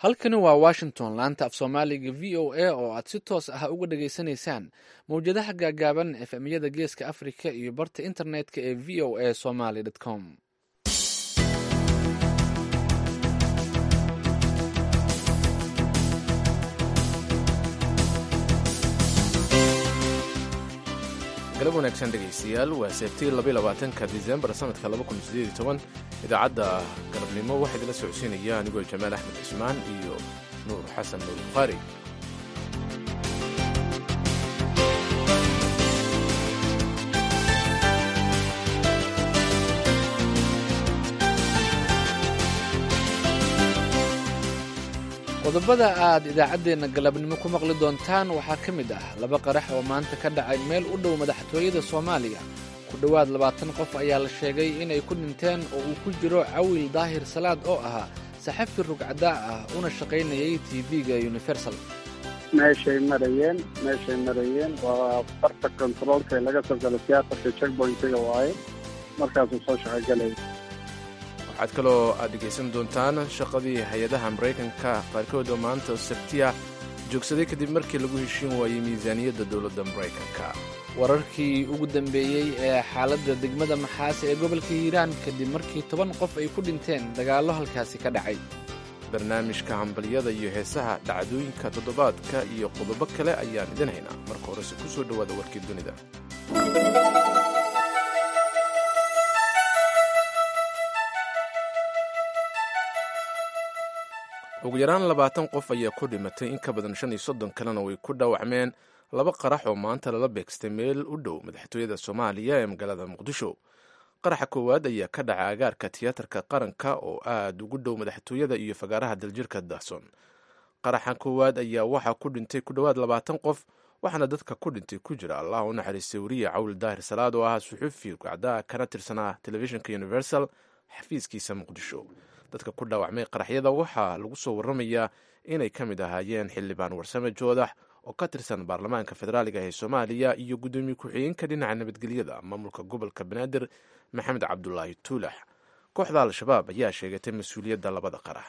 halkani waa washington laanta af soomaaliga v o a oo aad si toos ah uga dhageysanaysaan mowjadaha gaagaaban efemyada geeska africa iyo barta internetka ee v o a somaly com galab wanaagsan dhegaystayaal waa seebtii labaatanka disembar sanadka idaacadda galabnimo waxaa idinla socodsiinaya anigoo jamaal axmed cismaan iyo nuur xasan nuur bukhaari qodobada aad idaacaddeenna galabnimo ku maqli doontaan waxaa ka mid ah laba qarax oo maanta ka dhacay meel u dhow madaxtooyada soomaaliya ku dhowaad labaatan qof ayaa la sheegay inay ku dhinteen oo uu ku jiro cawil daahir salaad oo ahaa saxafi rugcadaa ah una shaqaynayay tv-ga universal meeshay marayeen meeshay marayeen waa barta kontaroolka ee laga soo galo tiyaatarka checkpointiga waaye markaasuu soo shaqogalay waxaad kaloo aad dhegaysan doontaan shaqadii hay-adaha maraykanka qaarkood oo maanta sabtiya joogsaday kadib markii lagu heshiin waayey miisaaniyadda dowladda maraykanka wararkii ugu dambeeyey ee xaaladda degmada maxaase ee gobolka hiiraan kadib markii toban qof ay ku dhinteen dagaallo halkaasi ka dhacay barnaamijka hambalyada iyo heesaha dhacdooyinka toddobaadka iyo qodobo kale ayaan idin haynaa marka horese ku soo dhowaada warkii dunida ugu yaraan labaatan qof ayaa ku dhimatay in ka badan shan iyo soddon kalena way ku dhaawacmeen laba qarax oo maanta lala beegstay meel u dhow madaxtooyada soomaaliya ee magaalada muqdisho qaraxa koowaad ayaa ka dhacay agaarka tiyaatarka qaranka oo aad ugu dhow madaxtooyada iyo fagaaraha daljirka dahson qaraxa koowaad ayaa waxaa ku dhintay ku dhowaad labaatan qof waxaana dadka ku dhintay ku jira allah u naxariistay wariye cawil daahir salaad oo ahaa suxuufi rugcdaa kana tirsanaa telefishinka universal xafiiskiisa muqdisho dadka ku dhaawacmay qaraxyada waxaa lagu soo waramayaa inay ka mid ahaayeen xildhibaan warsame joodax oo ka tirsan baarlamaanka federaaliga ee soomaaliya iyo guddoomiye ku-xigeenka dhinaca nabadgelyada maamulka gobolka banaadir maxamed cabdulaahi tuulax kooxda al-shabaab ayaa sheegatay mas-uuliyadda labada qarax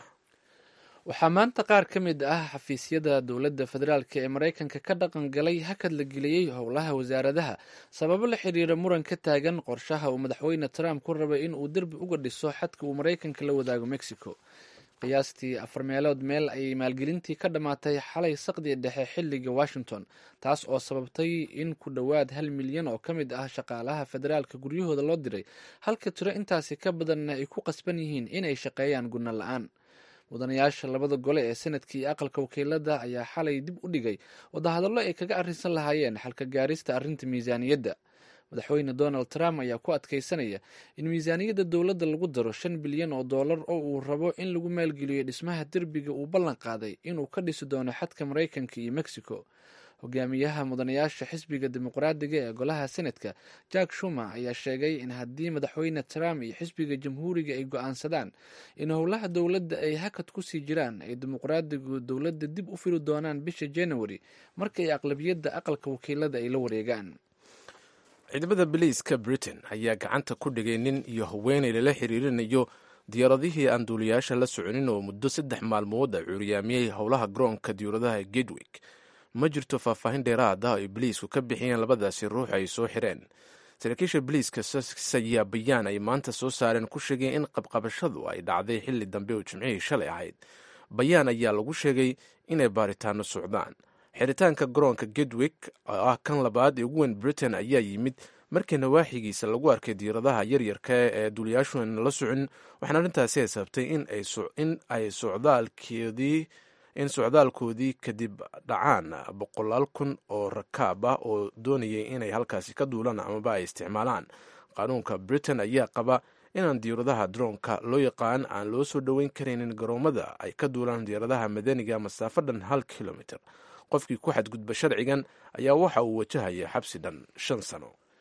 waxaa maanta qaar ka mid ah xafiisyada dowladda federaalk ee maraykanka ka dhaqan galay hakad la geliyey howlaha wasaaradaha sababo la xiriira muran ka taagan qorshaha uu madaxweyne trump ku rabay in uu derbi uga dhiso xadka uu maraykanka la wadaago mexico qiyaastii afar meelood meel ayay maalgelintii ka dhammaatay xalay saqdii dhexe xilliga washington taas oo sababtay in ku dhowaad hal milyan oo ka mid ah shaqaalaha federaalka guryahooda loo diray halka tiro intaasi ka badanna ay ku qasban yihiin inay shaqeeyaan gunno la-aan mudanayaasha labada gole ee sanadka iyo aqalka wakiilada ayaa xalay dib u dhigay wadahadallo ay kaga arrinsan lahaayeen xalka gaarista arrinta miisaaniyadda madaxweyne donald trump ayaa ku adkaysanaya in miisaaniyadda dowladda lagu daro shan bilyan oo dollar oo uu rabo in lagu maalgeliyo dhismaha derbiga uu ballan qaaday inuu ka dhisi doono xadka maraykanka iyo mexico hogaamiyaha mudanayaasha xisbiga dimuqraadiga ee golaha senadka jack shumer ayaa sheegay in haddii madaxweyne trump iyo xisbiga jamhuuriga ay go-aansadaan in howlaha dowladda ay hakad kusii jiraan ay dimuqraadigu dowladda dib u firi doonaan bisha january markay aqlabiyadda aqalka wakiilada ay la wareegaan ciidamada biliiska britain ayaa gacanta ku dhigay nin iyo haweenay lala xiriirinayo diyaaradihii aan duuliyaasha la soconin oo muddo saddex maalmood a cuuriyaamiyey howlaha garoonka diyuuradaha gedwick ma jirto faahfaahin dheeraad ah ay biliisku ka bixiyeen labadaasi ruux ay soo xireen saraakiisha biliiska sussex ayaa bayaan ay maanta soo saareen ku sheegeen in qabqabashadu ay dhacday xilli dambe oo jimcihii shalay ahayd bayaan ayaa lagu sheegay inay baaritaano socdaan xiritaanka garoonka gedwick oo ah kan labaad ee ugu weyn britain ayaa yimid markii nawaaxigiisa lagu arkay diiradaha yaryarka ee duuliyaashu aan la socon waxaana arrintaasi ay sababtay in ay socdaalkeedii in socdaalkoodii kadib dhacaan boqolaal kun oo rakaab ah oo doonayay inay halkaasi ka duulaan amaba ay isticmaalaan qaanuunka britain ayaa qaba inaan diyaaradaha droonka loo yaqaan aan loo soo dhoweyn karaynin garoomada ay ka duulaan diyaaradaha madaniga masaafo dhan hal kilomitr qofkii ku xadgudba sharcigan ayaa waxa uu wajahaya xabsi dhan shan sano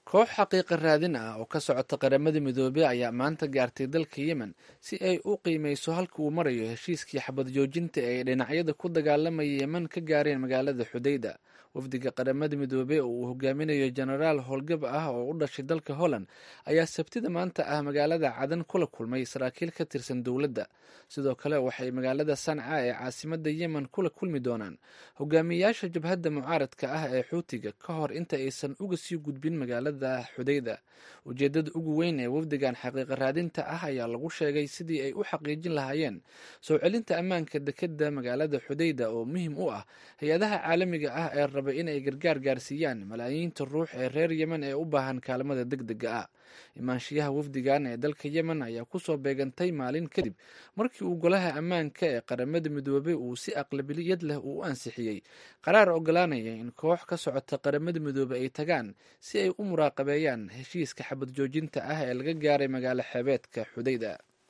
koox xaqiiqa raadin ah oo ka socota qaramada midoobey ayaa maanta gaartay dalka yemen si ay u qiimeyso halka uu marayo heshiiskii xabad joojinta ee ay dhinacyada ku dagaalamaya yemen ka gaareen magaalada xudayda wafdiga qaramada midoobey oo uu hogaaminayo jenaraal howlgab ah oo u dhashay dalka holland ayaa sabtida maanta ah magaalada cadan kula kulmay saraakiil ka tirsan dowladda sidoo kale waxay magaalada sanca ee caasimada yemen kula kulmi doonaan hogaamiyayaasha jabhadda mucaaradka ah ee xuutiga ka hor inta aysan uga sii gudbin magaalada xudayda ujeedada ugu weyn ee wafdigan xaqiiqa raadinta ah ayaa lagu sheegay sidii ay u xaqiijin lahaayeen soo celinta ammaanka dekeda magaalada xudayda oo muhiim u ah hay-adaha caalamiga ah ee raba in ay gargaar gaarsiiyaan malaayiinta ruux ee reer yemen ee u baahan kaalmada deg dega ah imaanshiyaha wafdigan ee dalka yemen ayaa kusoo beegantay maalin kadib markii uu golaha ammaanka ee qaramada midoobey uu si aqlabiliyad leh uu u ansixiyey qaraar ogolaanaya in koox ka socota qaramada midoobey ay tagaan si ay u muraaqabeeyaan heshiiska xabad joojinta ah ee laga gaaray magaalo xeebeedka xudayda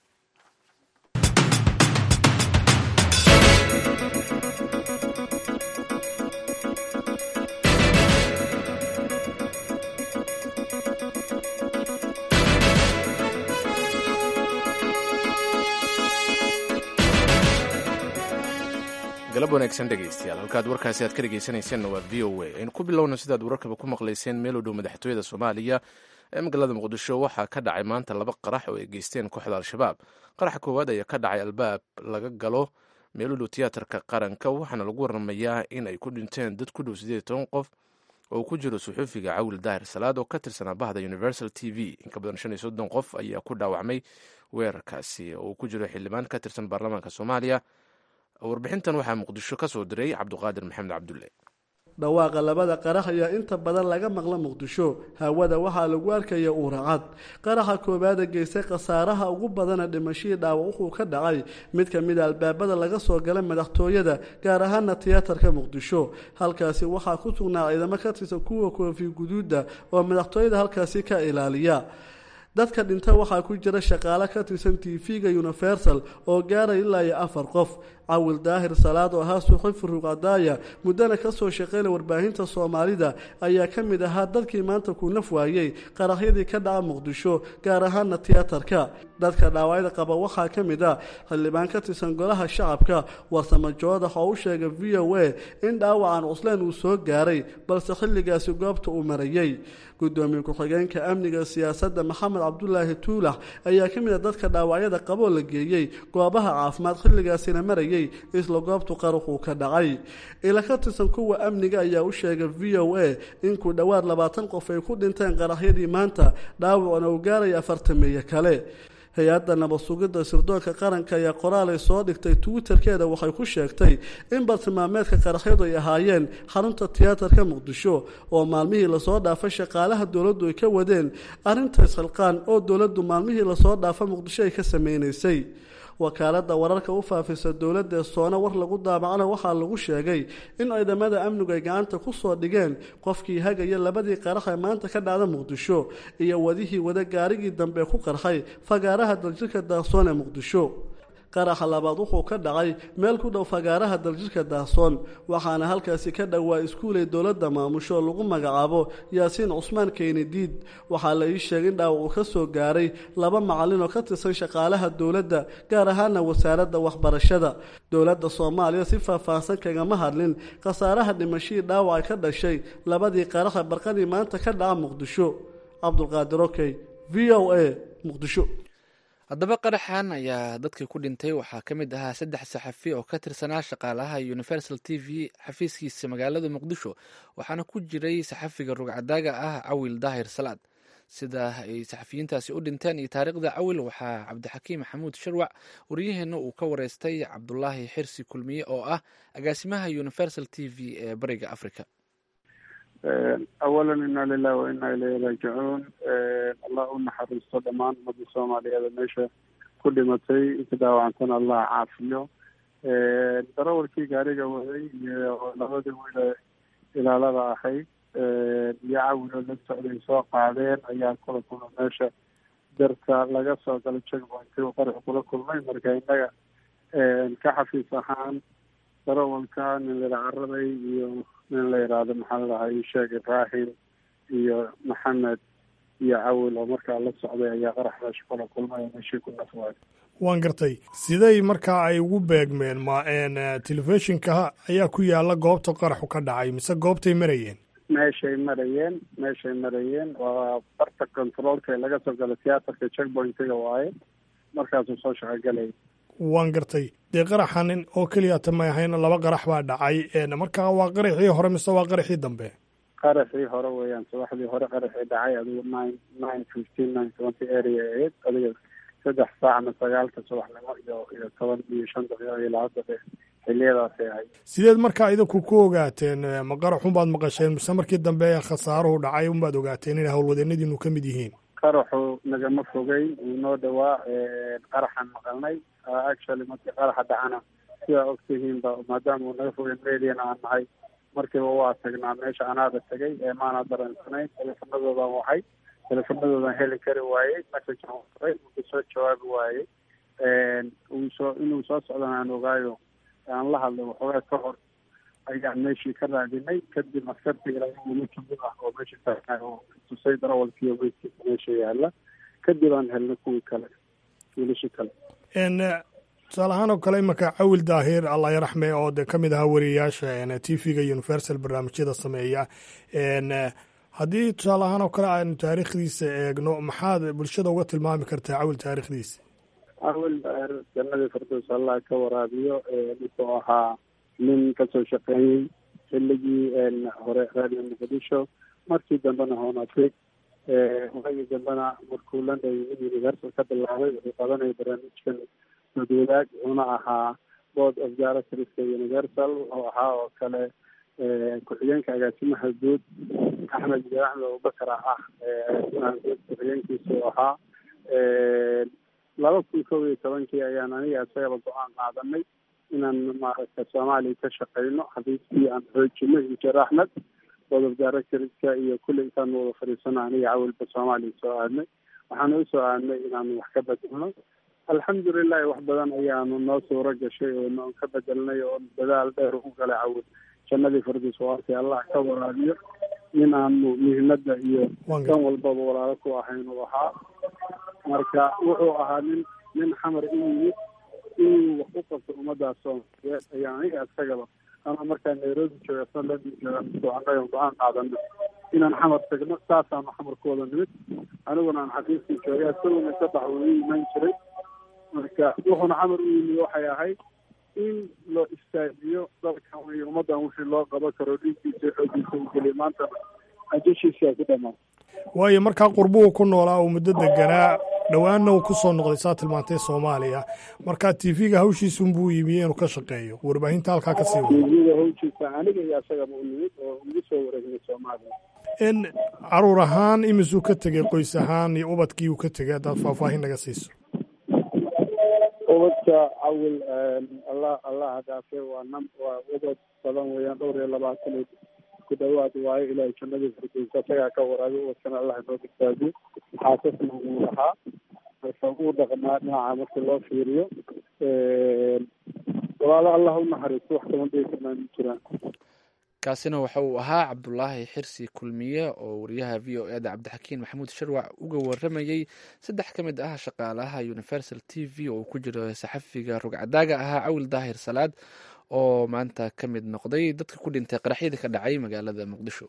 galab wanaagsan dhegaystayaal halkaad warkaasi aad ka dhegaysanayseena waa v o a aynu ku bilowna sidaad wararkaba ku maqlayseen meel u dhow madaxtooyada soomaaliya ee magaalada muqdisho waxaa ka dhacay maanta laba qarax oo ay geysteen kooxda al-shabaab qaraxa koowaad ayaa ka dhacay albaab laga galo meel u dhow tiyaatarka qaranka waxaana lagu waramayaa in ay ku dhinteen dad ku dhow siddeed toban qof oo uu ku jiro suxuufiga cawil daahir salaad oo ka tirsanaa bahda universal t v in ka badan shan iyo soddon qof ayaa ku dhaawacmay weerarkaasi oo uu ku jiro xildhibaan ka tirsan baarlamaanka soomaaliya warbixintan waxaa muqdisho ka soo diray cabduqaadir maxamed cabdulle dhawaaqa labada qarax ayaa inta badan laga maqla muqdisho hawada waxaa lagu arkaya uuracad qaraxa koowaada geystay khasaaraha ugu badana dhimashihii dhaawac wuxuu ka dhacay mid ka mida albaabada laga soo gala madaxtooyada gaar ahaana tiyaatarka muqdisho halkaasi waxaa ku sugnaa ciidamo ka tirsan kuwa koofi guduuda oo madaxtooyada halkaasi ka ilaaliya dadka dhinta waxaa ku jira shaqaale ka tirsan tv-ga universal oo gaaraya ilaa iyo afar qof cawil daahir salaad oo ahaa suxufi ruqadaaya muddana kasoo shaqeynay warbaahinta soomaalida ayaa ka mid ahaa dadkii maanta ku naf waayey qaraxyadii ka dhaca muqdisho gaar ahaana tiyaatarka dadka dhaawacyada qaba waxaa ka mid ah xildhibaan ka tirsan golaha shacabka warsamo joodax oo u sheegay v o a in dhaawacan cusleen uu soo gaaray balse xilligaasi goobta uu marayey gudoomiye ku-xigeenka amniga siyaasadda maxamed cabdulaahi tuulax ayaa ka mid a dadka dhaawacyada qaboo la geeyey goobaha caafimaad xilligaasina marayay isla goobtu qaruxuu ka dhacay ila ka tirsan kuwa amniga ayaa u sheegay v o a in ku dhowaad labaatan qof ay ku dhinteen qaraxyadii maanta dhaawacna uu gaaraya afartameeye kale hay-adda nabad sugidda sirdoonka qaranka ayaa qoraal ay soo dhigtay twitterkeeda waxay ku sheegtay in bartilmaameedka qaraxyadu ay ahaayeen xarunta tiyaatarka muqdisho oo maalmihii lasoo dhaafay shaqaalaha dowladdu ay ka wadeen arrinta isxilqaan oo dowladdu maalmihii lasoo dhaafa muqdisho ay ka sameynaysay wakaaladda wararka u faafisa dowladda ee soona war lagu daabacana waxaa lagu sheegay in ciidamada amnigu ay gacanta ku soo dhigeen qofkii hagaya labadii qarax ee maanta ka dhacda muqdisho iyo wadihii wada gaarigii dambe ku qarxay fagaaraha daljirka daahsoon ee muqdisho qaraxa labaad wuxuu ka dhacay meel ku dhow fagaaraha daljirka daahsoon waxaana halkaasi ka dhowaa iskuulay dowladda maamusho lagu magacaabo yaasiin cusmaan keynediid waxaa la ii sheegay in dhaawac uu ka soo gaaray laba macallin oo ka tirsan shaqaalaha dowladda gaar ahaana wasaaradda waxbarashada dowladda soomaaliya si faahfaahsan kagama hadlin khasaaraha dhimashihii dhaawacay ka dhashay labadii qaraxa barqadii maanta ka dhaca muqdisho cabdulqaadir okey v o a muqdisho haddaba qaraxan ayaa dadkii ku dhintay waxaa ka mid ahaa saddex saxafi oo ka tirsanaa shaqaalaha universal t v xafiiskiisa magaalada muqdisho waxaana ku jiray saxafiga rugcadaaga ah cawil daahir salaad sida ay saxafiyiintaasi u dhinteen iyo taariikhda cawil waxaa cabdixakiim maxamuud sharwac waryaheena uu ka wareystay cabdulaahi xirsi kulmiye oo ah agaasimaha universal t v ee bariga africa awalan ina lilahi wa ina ilayhi raajicuun allah u naxariisto dhammaan ummadda soomaaliyeed meesha ku dhimatay inta daawacantana allah caafiyo darawalkii gaariga waday iyo labadii wiile ilaalada ahayd iyo cawilo la socday soo qaadeen ayaa kula kulma meesha darka laga soo galo checkpointi uu qarax kula kulmay marka innaga ka xafiis ahaan darawalka nin la caraday iyo nin la yidhaahdo maxaa ladahay sheeg ibraahim iyo maxamed iyo cawil oo markaa la socday ayaa qarax meesha kula kulmay meeshii ku nafwaay waan gartay siday markaa ay ugu beegmeen ma telefishinka ayaa ku yaala goobta qaraxu ka dhacay mise goobtay marayeen meeshay marayeen meeshay marayeen waa barta controolka laga soo gala tiyaatarka checkpointiga waaye markaasuu soo shaqogalay waan gartay dee qaraxanin oo keliyata may ahayn laba qarax baa dhacay markaa waa qaraxii hore mise waa qaraxii dambe qaraxii hore weeyaan subaxdii hore qaraxii dhacay adigu nine nine fifteen nine twenty area ahayd adiga saddex saac ama sagaalka subaxnimo iyo iyo toban iyo shan daqiiqo iyo laba daqiiq xiliyadaasay ahayd sideed markaa idinku ku ogaateen ma qaraxun baad maqasheen mise markii dambe khasaaruhu dhacay unbaad ogaateen inay howlwadeennadiinu ka mid yihiin qaraxu nagama fogeyn wuu noo dhawaa qaraxan maqalnay actually markii qaraxa dhacana sidaa ogtihiinba maadaama uu naga fogeyn mediana aan nahay markiiba waa tagnaa meesha anaada tegay ee maana dareensanayn teleefanadoodan waxay teleefanadoodan heli kari waayey messagean waray uu soo jawaabi waayey uu soo inuu soo socdan aan ogaayo aan la hadlay waxoogaa ka hor ayaan meeshii ka raadinay kadib askartii ilaa wili kamid ah oo meesha taagnaay oo tusay darawalkiiyo meydkiisa meesha yaala kadib aan helnay kuwii kale wiilashii kale tusaale ahaan oo kale imanka cawil daahir allah yaraxme oo de ka mid ahaa wariyayaasha t v-ga universal barnaamijyada sameeya haddii tusaale ahaan oo kale aanu taariikhdiisa eegno maxaad bulshada uga tilmaami kartaa cawil taariikhdiisa cawil daahir jannadii fardows allah ka waraabiyo wuxuu ahaa nin kasoo shaqeeyey xilligii hore radio muqdisho markii dambena honafrig waagii dambena markuu london universal ka bilaabay wuxuu qabanaya barnaamijkan madwadaag wuxuuna ahaa board of directorska universal wuxuu ahaa oo kale ku-xigeenka agaasimaha guud axmed iyo axmed abubakar ah agaasimaha guud ku-xigeenkiisu ahaa laba kun kob iyo tobankii ayaan aniga isagaba go-aan qaadanay inaan maaragta soomaaliya ka shaqeyno xafiiskii aan xoojino iyo jeer axmed board of directorska iyo kulli intaan wada fadhiisano aniga cawilba soomaaliya soo aadnay waxaana usoo aadnay inaanu wax ka bedelno alxamdulilahi wax badan ayaanu noo suuro gashay oo noon ka bedelnay oo dadaal dheer u galay cawil jannadii fardiis waarkii allah ka waraabiyo nin aanu muhiimada iyo kan walbaba walaalo ku ahayn uu ahaa marka wuxuu ahaa nin nin xamar u yimid inuu wax u qabto ummadaas soomaaliyeed ayaa aniga isagaba ama markaa nairobi jooga sanladi jooga soconayo go-aan qaadano inaan xamar tagno saasaanu xamar ku wada nimid aniguna aan xafiiskii joogay isaguna sabax uu ii iman jiray marka wuxuuna xamar u yimid waxay ahayd in loo istaajiyo dalkan iyo ummaddan wixii loo qaban karo dhiiggiisa xoogiisa u geliya maantana ajashiisaa ku dhamaan waayo markaa qurbuhu ku noolaa uu muddo deganaa dhowaanna uu ku soo noqday saa tilmaantay soomaaliya markaa t v-ga hawshiisunbuu yimiye inuu ka shaqeeyo warbaahinta halkaa ka sii wada tvga hawshiisa aniga iyo asagaba u nimid oo ugu soo wareegnay soomaaliya in caruur ahaan imisuu ka tegay qoys ahaan iyo ubadkii uu ka tegay haddaad faahfaahin naga siiso ubadka cawil allah allah dhaafe waa nam waa ubad badan weeyaan dhowr iyo labaatan ku dhawaad waayo ilaahay jannadii firdowsa isagaa ka waraabiy ubadkana allah inoo badbaadiyo xaasasna uu lahaa marka uu dhaqnaa dhinaca marka loo fiiriyo walaalo allah u naxariisto wax kaban dhigi karnaa ma jiraan kaasina waxa uu ahaa cabdulaahi xirsi kulmiye oo wariyaha v o eda cabdixakiin maxamuud sharwac uga waramayey saddex ka mid ah shaqaalaha universal t v oo uu ku jiro saxafiga rugcadaaga ahaa cawil daahir salaad oo maanta ka mid noqday dadka ku dhintay qaraxyada ka dhacay magaalada muqdisho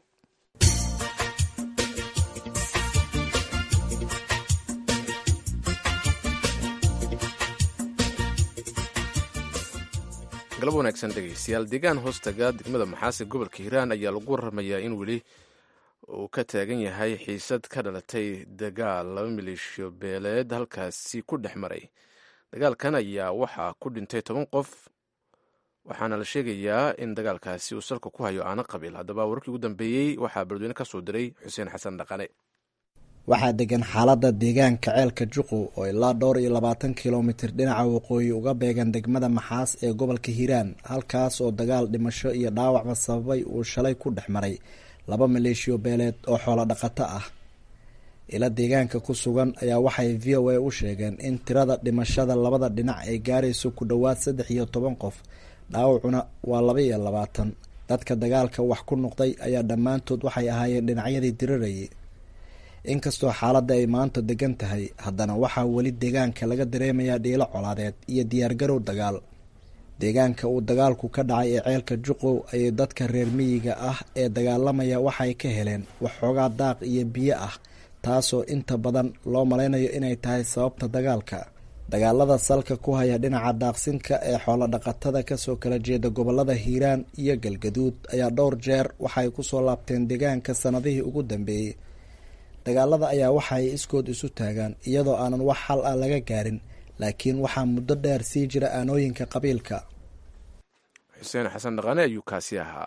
galab wanaagsan dhegeystayaal deegaan hoostaga degmada maxaase gobolka hiiraan ayaa lagu waramayaa in weli uu ka taagan yahay xiisad ka dhalatay dagaal laba maleeshiyo beeleed halkaasi ku dhex maray dagaalkan ayaa waxaa ku dhintay toban qof waxaana la sheegayaa in dagaalkaasi uu salka ku hayo aana qabiil haddaba wararkii ugu dambeeyey waxaa beledweyne ka soo diray xuseen xasan dhaqane waxaa degan xaaladda deegaanka ceelka juqu oo ilaa dhowr iyo labaatan kilomitir dhinaca waqooyi uga beegan degmada maxaas ee gobolka hiiraan halkaas oo dagaal dhimasho iyo dhaawacba sababay uu shalay ku dhex maray laba maleeshiyo beeleed oo xoolo dhaqato ah ila deegaanka ku sugan ayaa waxay v o a u sheegeen in tirada dhimashada labada dhinac ay gaarayso ku dhowaad saddex iyo toban qof dhaawacuna waa laba iyo labaatan dadka dagaalka wax ku noqday ayaa dhammaantood waxay ahaayeen dhinacyadii dirirayay inkastoo xaaladda ay maanta degan tahay haddana waxaa weli deegaanka laga dareemayaa dhiilo colaadeed iyo diyaargarow dagaal deegaanka uu dagaalku ka dhacay ee ceelka juqow ayay dadka reer miyiga ah ee dagaalamaya waxay ka heleen waxxoogaa daaq iyo biyo ah taasoo inta badan loo malaynayo inay tahay sababta dagaalka dagaalada salka ku haya dhinaca daaqsinka ee xoolo dhaqatada kasoo kala jeeda gobolada hiiraan iyo galgaduud ayaa dhowr jeer waxay kusoo laabteen deegaanka sanadihii ugu dambeeyey dagaalada ayaa waxaay iskood isu taagaan iyadoo aanan wax xal ah laga gaarin laakiin waxaa muddo dheer sii jira aanooyinka qabiilka xuseen xasan dhaqane ayuu kaasi ahaa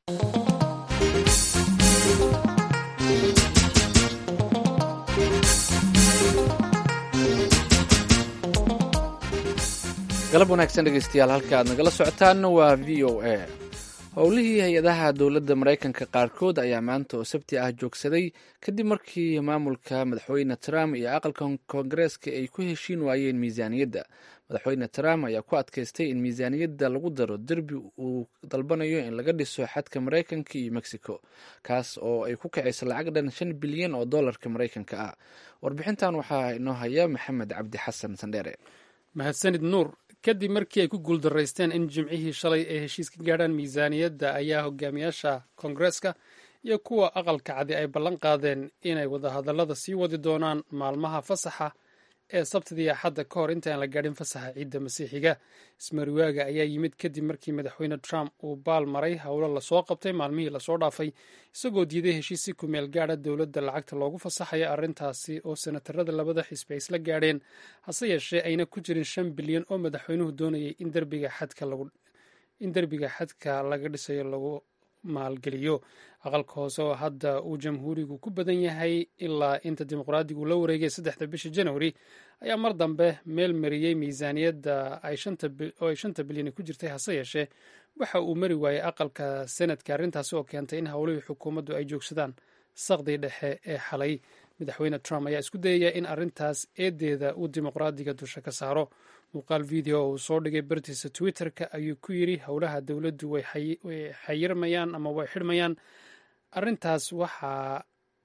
galab wanaagsan dhegeystayaal halka aad nagala socotaan waa v o a howlihii hay-adaha dowladda maraykanka qaarkood ayaa maanta oo sabti ah joogsaday kadib markii maamulka madaxweyne trump iyo aqalka koongareeska ay ku heshiin waayeen miisaaniyadda madaxweyne trump ayaa ku adkaystay in miisaaniyadda lagu daro derbi uu dalbanayo in laga dhiso xadka maraykanka iyo mexico kaas oo ay ku kacayso lacag dhan shan bilyan oo dollarka maraykanka ah warbixintan waxaa inoo haya maxamed cabdi xasan sandheere mahadsanid nuur kadib markii ay ku guuldaraysteen in jimcihii shalay ay heshiis ka gaadhaan miisaaniyadda ayaa hogaamiyaasha koongareeska iyo kuwa aqalka cadi ay ballan qaadeen inay wadahadallada sii wadi doonaan maalmaha fasaxa ee sabtidii axadda ka hor intaan la gaadhin fasaxa ciidda masiixiga ismariwaaga ayaa yimid kadib markii madaxweyne trump uu baal maray howlo lasoo qabtay maalmihii lasoo dhaafay isagoo diiday heshiis si kumeel gaadha dowladda lacagta loogu fasaxaya arrintaasi oo senatarada labada xisbi ay isla gaadheen hase yeeshee ayna ku jirin shan bilyan oo madaxweynuhu doonayay in derbiga xadka in derbiga xadka laga dhisayo lagu maalgeliyo aqalka hoose oo hadda uu jamhuurigu ku badan yahay ilaa inta dimuqraadigu la wareegay saddexda bisha januari ayaa mar dambe meel mariyey miisaaniyadda oo ay shanta bilyan ku jirtay hase yeeshee waxa uu mari waayey aqalka senadka arrintaasi oo keentay in howlihii xukuumaddu ay joogsadaan saqdii dhexe ee xalay madaxweyne trump ayaa isku dayaya in arrintaas eedeeda uu dimuqraadiga dusha ka saaro muuqaal video uu soo dhigay bartiisa twitter-ka ayuu ku yidri howlaha dowladdu way xayirmayaan ama way xidhmayaan arrintaas waxaa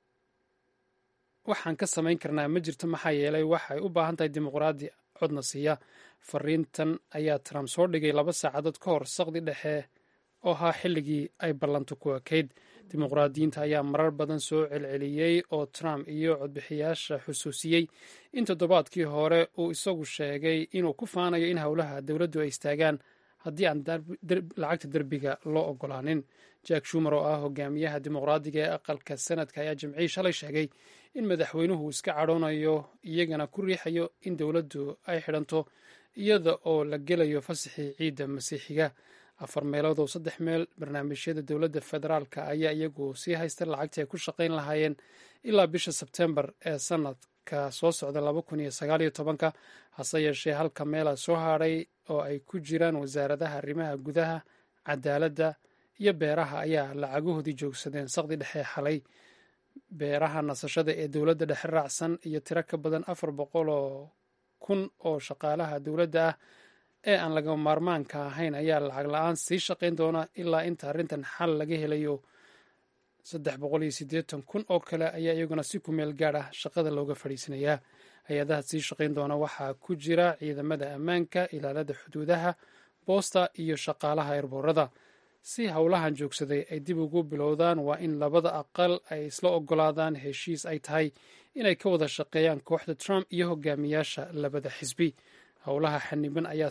waxaan ka samayn karnaa ma jirto maxaa yeelay waxay u baahan tahay dimuqraadi codna siiya fariintan ayaa trump soo dhigay laba saacadood ka hor saqdi dhexe oo ahaa xilligii ay ballantu ku ekayd dimuqraadiyiinta ayaa marar badan soo celceliyey oo trump iyo codbixiyaasha xusuusiyey in toddobaadkii hore uu isagu sheegay inuu ku faanayo in howlaha dowladdu ay istaagaan haddii aan lacagta derbiga loo ogolaanin jack shumer oo ah hogaamiyaha dimuqraadiga ee aqalka sanadka ayaa jimcihii shalay sheegay in madaxweynuhu iska cadhoonayo iyagana ku riixayo in dowladdu ay xidhanto iyada oo la gelayo fasaxii ciidda masiixiga afar meelood oo saddex meel barnaamijyada dowladda federaalka ayaa iyagu sii haysta lacagtii ay ku shaqayn lahaayeen ilaa bisha sebtembar ee sanadka soo socda laba kun iyo sagaal iyo tobanka hase yeeshee halka meela soo hadhay oo ay ku jiraan wasaaradaha arrimaha gudaha cadaaladda iyo beeraha ayaa lacagahoodii joogsadeen saqdi dhexe xalay beeraha nasashada ee dowladda dhexe raacsan iyo tiro ka badan afar boqol oo kun oo shaqaalaha dowladda ah ee aan laga maarmaanka ahayn ayaa lacag la-aan sii shaqayn doona ilaa inta arrintan xal laga helayo saddex boqol iyo siddeetan kun oo kale ayaa iyaguna si ku meel gaad ah shaqada looga fadhiisanayaa hay-adaha sii shaqayn doona waxaa ku jira ciidamada ammaanka ilaalada xuduudaha boosta iyo shaqaalaha erboorada si howlahan joogsaday ay dib ugu bilowdaan waa in labada aqal ay isla ogolaadaan heshiis ay tahay inay ka wada shaqeeyaan kooxda trump iyo hogaamiyaasha labada xisbi howlaha xaniban ayaa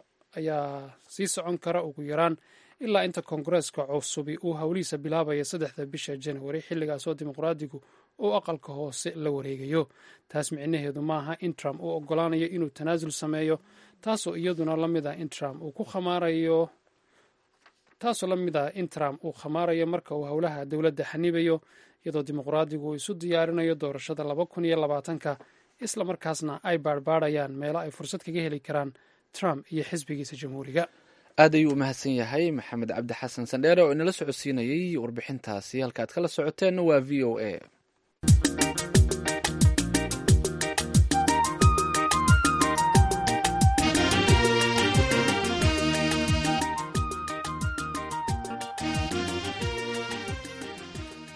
sii socon kara ugu yaraan ilaa inta koongareeska cusubi uu howlihiisa bilaabaya saddexda bisha januari xilligaasoo dimuqraadigu uu aqalka hoose la wareegayo taas micnaheedu maaha in trump uu ogolaanayo inuu tanaasul sameeyo taasoo iyaduna lamid ah in trump uu ku khamaarayo taasoo la mid ah in trump uu khamaarayo marka uu howlaha dowladda xanibayo iyadoo dimuqraadigu uu isu diyaarinayo doorashada laba kun iyo labaatanka isla markaasna ay baarbaarayaan meelo ay fursad kaga heli karaan trump iyo xisbigiisa jamhuuriga aad ayuu u mahadsan yahay maxamed cabdi xasan sandheere oo inala socodsiinayey warbixintaasi halkaad kala socoteenna waa v o a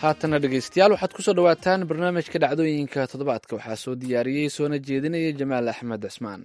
haatana dhegeystayaal waxaad kusoo dhawaataan barnaamijka dhacdooyinka toddobaadka waxaa soo diyaariyey soona jeedinaya jamaal axmed cismaan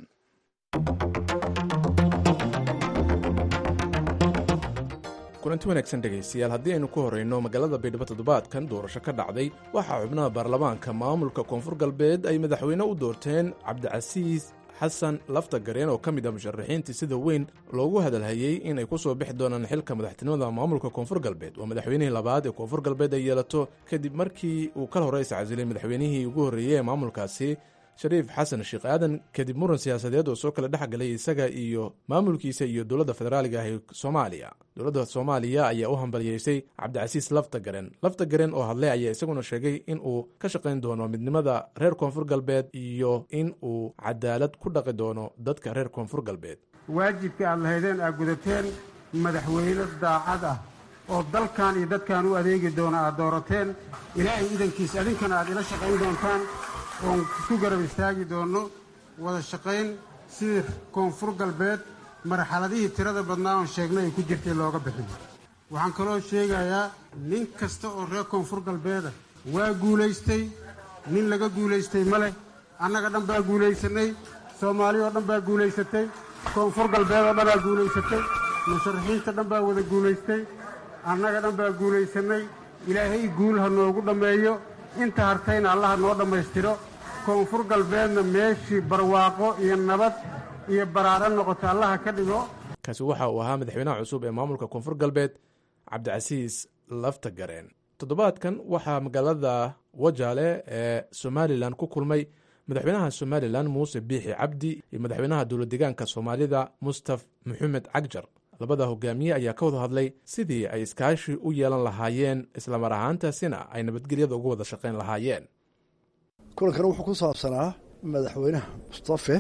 kulanti wanaagsan dhegaystayaal haddii aynu ku horrayno magaalada baydhabo toddobaadkan doorasho ka dhacday waxaa xubnaha baarlamaanka maamulka koonfur galbeed ay madaxweyne u doorteen cabdicasiis xasan lafta gareen oo ka mid ah musharaxiintii sida weyn loogu hadalhayey inay ku soo bixi doonaan xilka madaxtinimada maamulka koonfur galbeed waa madaxweynihii labaad ee koonfur galbeed ay yeelato kadib markii uu kal hore iscasilay madaxweynihii ugu horreeyey ee maamulkaasi shariif xasan sheekh aadan kadib muran siyaasadeed oo soo kala dhex galay isaga iyo maamulkiisa iyo dowladda federaaliga ah ee soomaaliya dowladda soomaaliya ayaa u hambaliyeysay cabdicasiis laftagaren laftagaren oo hadlay ayaa isaguna sheegay in uu ka shaqayn doono midnimada reer koonfur galbeed iyo in uu cadaalad ku dhaqi doono dadka reer koonfur galbeed waajibkii aad lahaydeen aad gudateen madaxweyne daacad ah oo dalkan iyo dadkan u adeegi doona aad doorateen ilaahay idankiis adinkana aad ila shaqayn doontaan oon ku garab istaagi doonno wada shaqayn sidii koonfur galbeed marxaladihii tirada badnaa oon sheegnay ay ku jirtay looga bixin waxaan kaloo sheegayaa nin kasta oo reer koonfur galbeeda waa guulaystay nin laga guulaystay ma leh annaga dhan baa guulaysanay soomaali oo dhan baa guulaysatay koonfur galbeed oo dhanbaa guulaysatay musharaxiinta dhan baa wada guulaystay annaga dhan baa guulaysanay ilaahay guul ha noogu dhammeeyo inta hartayna allaha noo dhammaystiro koonfur galbeedna meeshii barwaaqo iyo nabad iyo baraaro noqota allaha ka dhigo kaasi waxa uu ahaa madaxweynaha cusub ee maamulka koonfur galbeed cabdicasiis laftagareen toddobaadkan waxaa magaalada wajaale ee somalilan ku kulmay madaxweynaha somalilan muuse biixi cabdi iyo madaxweynaha dowlad deegaanka soomaalida mustaf maxamed cagjar labada hogaamiye ayaa ka wada hadlay sidii ay iskaashi u yeelan lahaayeen islamar ahaantaasina ay nabadgelyada uga wada shaqayn lahaayeen kulankana wuxuu ku saabsanaa madaxweynaha mustafe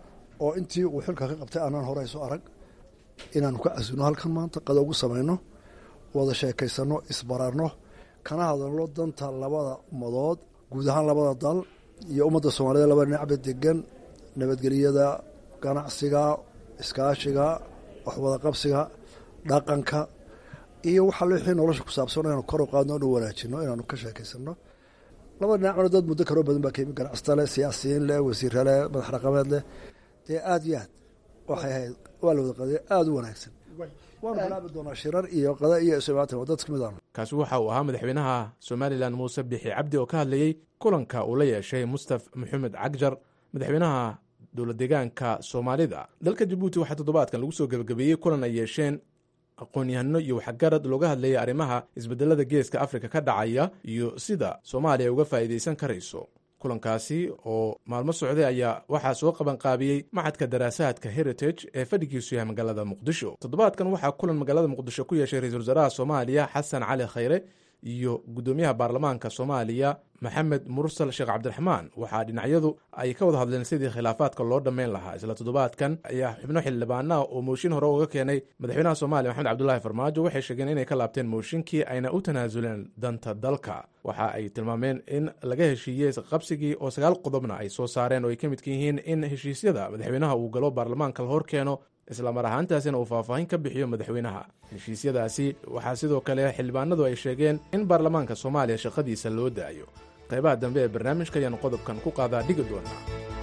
oo intii uu xilka ka qabtay aanaan hore isu arag inaanu ka casino halkan maanta qada ugu samayno wada sheekaysanno isbararno kana hadalno danta labada ummadood guud ahaan labada dal iyo ummadda soomaalida labada dhinacba degan nabadgelyada ganacsiga iskaashiga waxwada qabsiga dhaqanka iyo waxa wixii nolosha ku saabsan inaanu kor u qaadno inu wanaajino inaanu ka sheekaysano labada dhinacna dad muddo kaloo badan baa ka yimi ganacsata leh siyaasiyiin leh wasiira leh madax dhaqameed leh dee aada iyo aad waxay ahayd waa la wada qadaya aada u wanaagsan waanu bilaabi doonaa shirar iyo qada iyo isumaatan waa dad kamid aanu kaasi waxa uu ahaa madaxweynaha somalilan muuse bixi cabdi oo ka hadlayey kulanka uu la yeeshay mustaf maxamed cagjar madaxweynaha dowlad deegaanka soomaalida dalka jabuuti waxaa toddobaadkan lagu soo gebagabeeyey kulan ay yeesheen aqoon-yahano iyo waxgarad looga hadlayay arrimaha isbedelada geeska afrika ka dhacaya iyo sida soomaaliya uga faa'iidaysan karayso kulankaasi oo maalmo socday ayaa waxaa soo qabanqaabiyey maxadka daraasaadka heritage ee fadhigiisu yahay magaalada muqdisho toddobaadkan waxaa kulan magaalada muqdisho ku yeeshay ra-iisul wasaaraha soomaaliya xasan cali khayre iyo guddoomiyaha baarlamaanka soomaaliya maxamed mursal sheekh cabdiraxmaan waxaa dhinacyadu ay ka wada hadleen sidii khilaafaadka loo dhammayn lahaa isla toddobaadkan ayaa xubno xildhibaanaha oo mooshin hore uga keenay madaxweynaha soomaaliya maxamed cabdulaahi farmaajo waxay sheegeen inay ka laabteen mooshinkii ayna u tanaasuleen danta dalka waxa ay tilmaameen in laga heshiiyey qabsigii oo sagaal qodobna ay soo saareen oo ay ka midka yihiin in heshiisyada madaxweynaha uu galo baarlamaanka la hor keeno islamar ahaantaasina uu faahfaahin ka bixiyo madaxweynaha heshiisyadaasi waxaa sidoo kale xildhibaanadu ay sheegeen in baarlamaanka soomaaliya shaqadiisa loo daayo qaybaha dambe ee barnaamijka ayaanu qodobkan ku qaadaa dhigi doonaa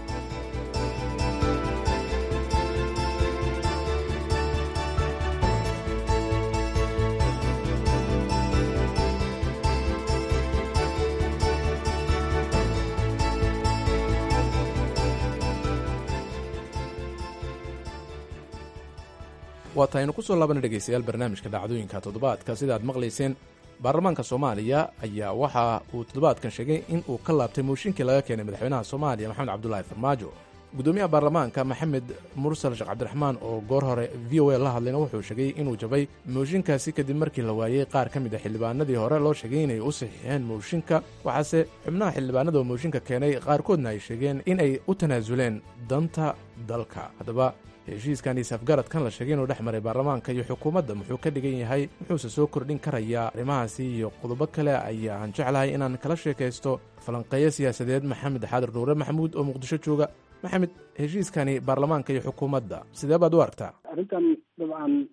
waa tahaynu ku soo laabana dhegaystayaal barnaamijka dhacdooyinka toddobaadka sida aad maqlayseen baarlamaanka soomaaliya ayaa waxa uu toddobaadkan sheegay in uu ka laabtay mooshinkii laga keenay madaxweynaha soomaaliya maxamed cabdulaahi farmaajo guddoomiyaha baarlamaanka maxamed mursal sheekh cabdiraxmaan oo goor hore v o a la hadlayna wuxuu sheegay inuu jabay mooshinkaasi kadib markii la waayey qaar ka mid a xildhibaanadii hore loo sheegay inay u saxiixeen mooshinka waxaase xubnaha xildhibaanada oo mooshinka keenay qaarkoodna ay sheegeen in ay u tanaasuleen danta dalka haddaba heshiiskan isafgaradkan la sheegay inuu dhex maray baarlamaanka iyo xukuumadda muxuu ka dhigan yahay muxuuse soo kordhin karayaa arrimahaasi iyo qodobo kale ayaan jeclahay inaan kala sheekaysto falanqeeyo siyaasadeed maxamed xaadir nuure maxamuud oo muqdisho jooga maxamed heshiiskani baarlamaanka iyo xukuumadda sidee baad u aragtaa arrintan dabcan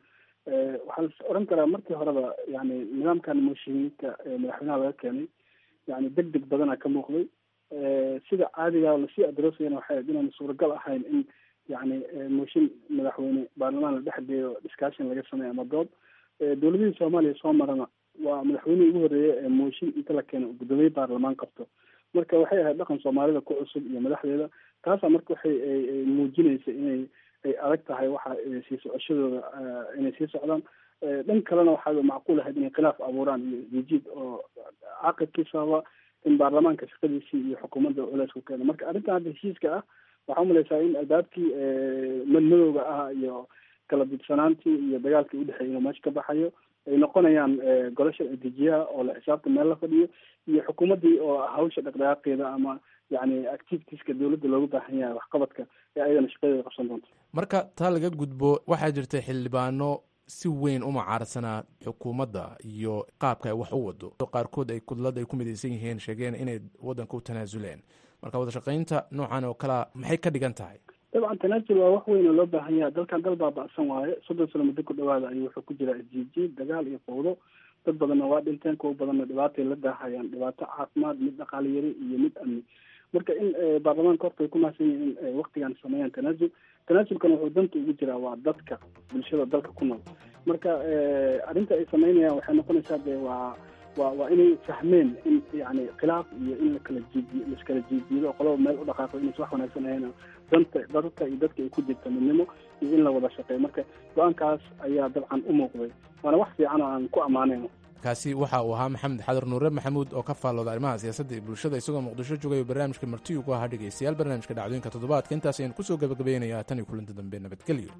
waxaa la oran karaa markii horeba yani nidaamkan mooshiinka madaxweynaha laga keenay yani deg deg badana ka muuqday sida caadiga lasii adroosayana waxay ahayd inaan suuragal ahayn in yani mooshin madaxweyne baarlamaan la dhexgeeyo discussion laga sameeyo ama dood dowladihii soomaaliya soo marana waa madaxweynihii ugu horreeya ee mooshin inta la keeno guddoomiye baarlamaan qabto marka waxay ahayd dhaqan soomaalida ku cusub iyo madaxdeeda taasa marka waxay muujinaysa inay ay adag tahay waxa sii socoshadooda inay sii socdaan dhan kalena waxaa macquul ahayd inay khilaaf abuuraan iyo jijiid oo caaqibkiisaba in baarlamaanka shaqadiisii iyo xukuumadda culeys ku keeno marka arrintan hadda heshiiska ah waxaa umalaysaa in albaabkii madmadowga ah iyo kala didsanaantii iyo dagaalkii udhexeeyay inuu meesha ka baxayo ay noqonayaan golasha dejiyaha oo la xisaabta meel la fadhiyo iyo xukuumaddii oo hawsha dhaqdhaqaaqeeda ama yani activitieska dowladda loogu baahan yahay waxqabadka ee ayadana shaqadeeda qabsan doonto marka taa laga gudbo waxaa jirta xildhibaano si weyn u macaarsanaa xukuumadda iyo qaabka ay wax u wado qaarkood ay kudlad ay ku midaysan yihiin sheegeen inay waddanka u tanaasuleen marka wadashaqaynta noocan oo kalea maxay ka dhigan tahay dabcan tanaasul waa wax weyn oo loo baahan yahay dalkan dal baaba'san waaye soddon sano muddo ku dhawaada ayuu wuxuu ku jiraa isjiijiid dagaal iyo fawdo dad badanna waa dhinteen kuwa badanna dhibaatay la daahayaan dhibaato caafimaad mid dhaqaale yari iyo mid amni marka in baarlamaanka horta ay ku mahadsan yihiin in waktigan sameeyaan tanaasul tanaasulkana wuxuu danta ugu jiraa waa dadka bulshada dalka ku nool marka arrinta ay sameynayaan waxay noqonaysaa dee waa waa waa inay fahmeen in yani khilaaf iyo in lakala jiidiyo laiskala jiidiido oo qolaba meel u dhaqaaqo inaysa wax wanaagsan ahayn danta dadka iyo dadka ay ku jirta midnimo iyo in la wada shaqeeyo marka go-aankaas ayaa dabcan u muuqday waana wax fiican oo aan ku ammaanayno kaasi waxa uu ahaa maxamed xadar nuure maxamuud oo ka faallooda arrimaha siyaasadda iyo bulshada isagoo muqdisho joogaya barnaamijka marti ugu ahaa dhegaystayaal barnaamijka dhacdooyinka toddobaadka intaas ayaan kusoo gabagabaynayaa tan iyo kulanti dambe nabadgelyo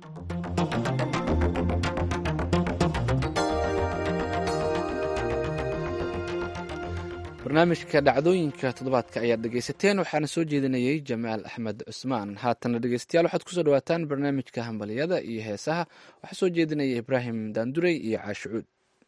barnaamijka dhacdooyinka toddobaadka ayaad dhegaysateen waxaana soo jeedinayey jamaal axmed cusmaan haatana dhegeystayaal waxaad kusoo dhawaataan barnaamijka hambaliyada iyo heesaha waxaa soo jeedinaya ibraahim daandurey iyo caashicuud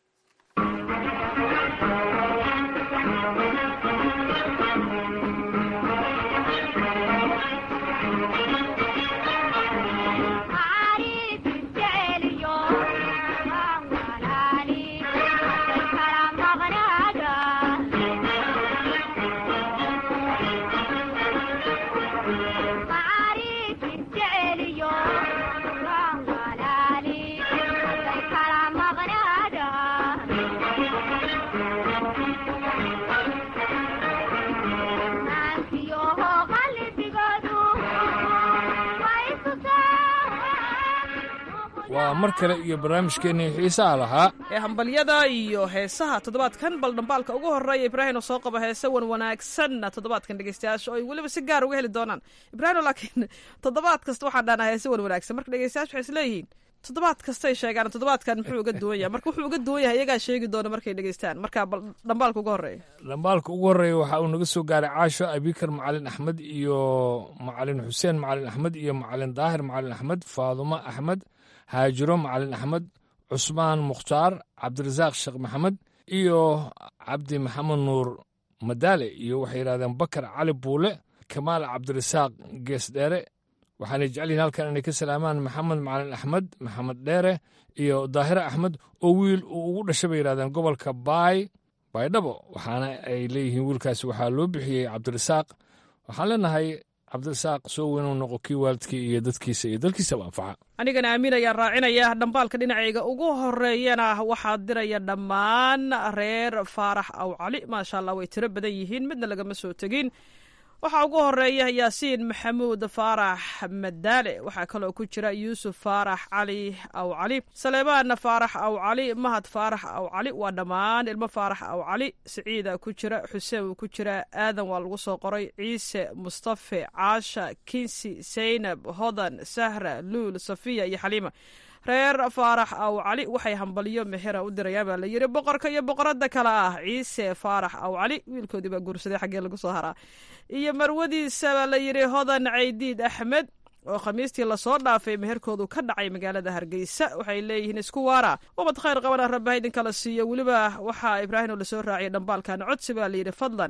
waa mar kale iyo barnaamijkeennii xiisaha lahaa ee hambalyada iyo heesaha toddobaadkan bal dhambaalka ugu horreeya ibraahim oo soo qaba heese wan wanaagsanna toddobaadkan dhegeystayaasha oo ay weliba si gaar uga heli doonaan ibraahim laakiin toddobaad kasta waxaan dhahnaa heese wan wanaagsan marka dhegeystayaasha waxay isleeyihiin toddobaad kastay sheegaan toddobaadkan muxuu uga duwan yahay marka wuxuu uga duwan yahay iyagaa sheegi doona markay dhegeystaan marka bal dhambaalka ugu horreeya dhambaalka ugu horreeya waxa uu naga soo gaaray caasho abikar macalin axmed iyo macalin xuseen macalin axmed iyo macalin daahir macalin axmed faadumo axmed haajiro macalin axmed cusmaan mukhtaar cabdirasaaq sheekh maxamed iyo cabdi maxamed nuur madaale iyo waxay yidhahdeen bakar cali buule kamaal cabdirasaaq geesdheere waxaanay jecelyihin halkan inay ka salaamaan maxamed macalin axmed maxamed dheere iyo daahire axmed oo wiil uu ugu dhashay bay yidhahdeen gobolka baay baydhabo waxaana ay leeyihiin wiilkaasi waxaa loo bixiyey cabdirasaaq waxaan leenahay cabdirasaaq soo weyn uu noqo kii waalidkii iyo dadkiisa iyo dalkiisaba anfaca anigana aamin ayaan raacinaya dhambaalka dhinacayga ugu horeeyana waxaa diraya dhammaan reer faarax aw cali maasha allah way tiro badan yihiin midna lagama soo tegin waxaa ugu horeeya yaasiin maxamuud faarax madaale waxaa kaloo ku jira yuusuf faarax cali aw cali saleebaan faarax aw cali mahad faarax aw cali waa dhammaan ilmo faarax aw cali siciida ku jira xuseen wuu ku jira aadan waa lagu soo qoray ciise mustafe caasha kinsi saynab hodan sahra luul safiya iyo xaliima reer faarax aw cali waxay hambalyo mexera u dirayaan baa la yidhi boqorka iyo boqorada kale ah ciise faarax aw cali wiilkoodii baa guursaday xaggee lagu soo haraa iyo marwadiisa baa la yidhi hodan caydiid axmed oo khamiistii lasoo dhaafay meherkoodu ka dhacay magaalada hargeysa waxay leeyihiin isku waara ubad khayr qabana rabbaha idinkala siiyo weliba waxaa ibraahim oo lasoo raaciyay dhambaalkan codsi baa layidhi fadlan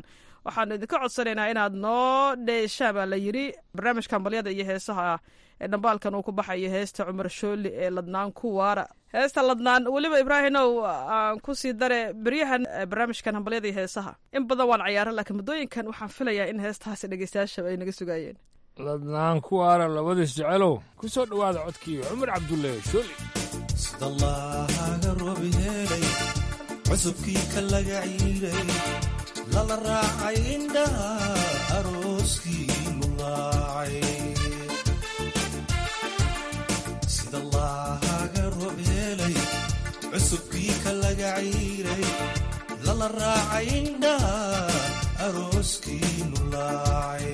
waxaanu idinka codsanaynaa inaad noo dheeshaan baa la yidhi barnaamijka hambalyada iyo heesaha ee dhambaalkan uu ku baxayo heesta cumar shooli ee ladnaan ku waara heesta ladnaan weliba ibraahimow aan ku sii dare beryahan barnaamijkan hambalyada iyo heesaha in badan waan cayaara laakiin muddooyinkan waxaan filayaa in heestahaasi dhegeystayaashaba ay naga sugaayeen ladnaan ku waara labadiis jecelow ku soo dhowaada codkii cumar cabdulle shooli sidallaahaga roobi helay cusubkii ka laga ciiray lala raacay indhaha arooskii lulaacay sidallaahaga roob helay cusubkii ka laga ciiray lala raacay indhaha arooskii lulaacay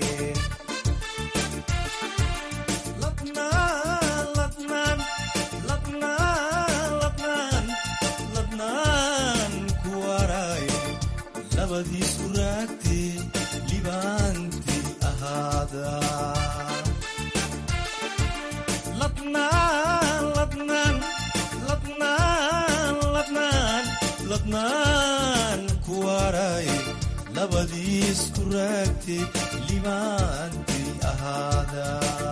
labadiisku raagtee libaantii ahaada ladnaan ku waraaye labadiisku raagtee libaantii ahaada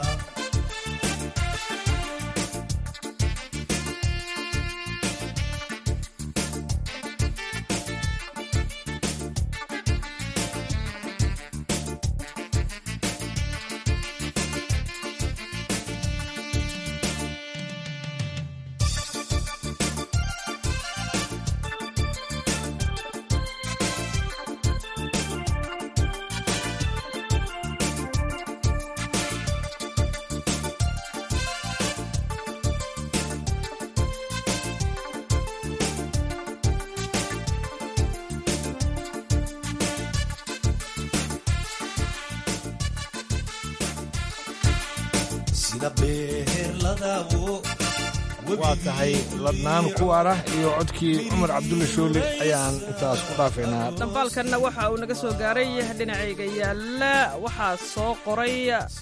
waa tahay ladnaan ku waara iyo codkii cumar cabdulle shoole ayaan intaas ku dhaafaynaa dhambaalkanna waxa uu naga soo gaaray dhinacayga yaalla waxaa soo qoray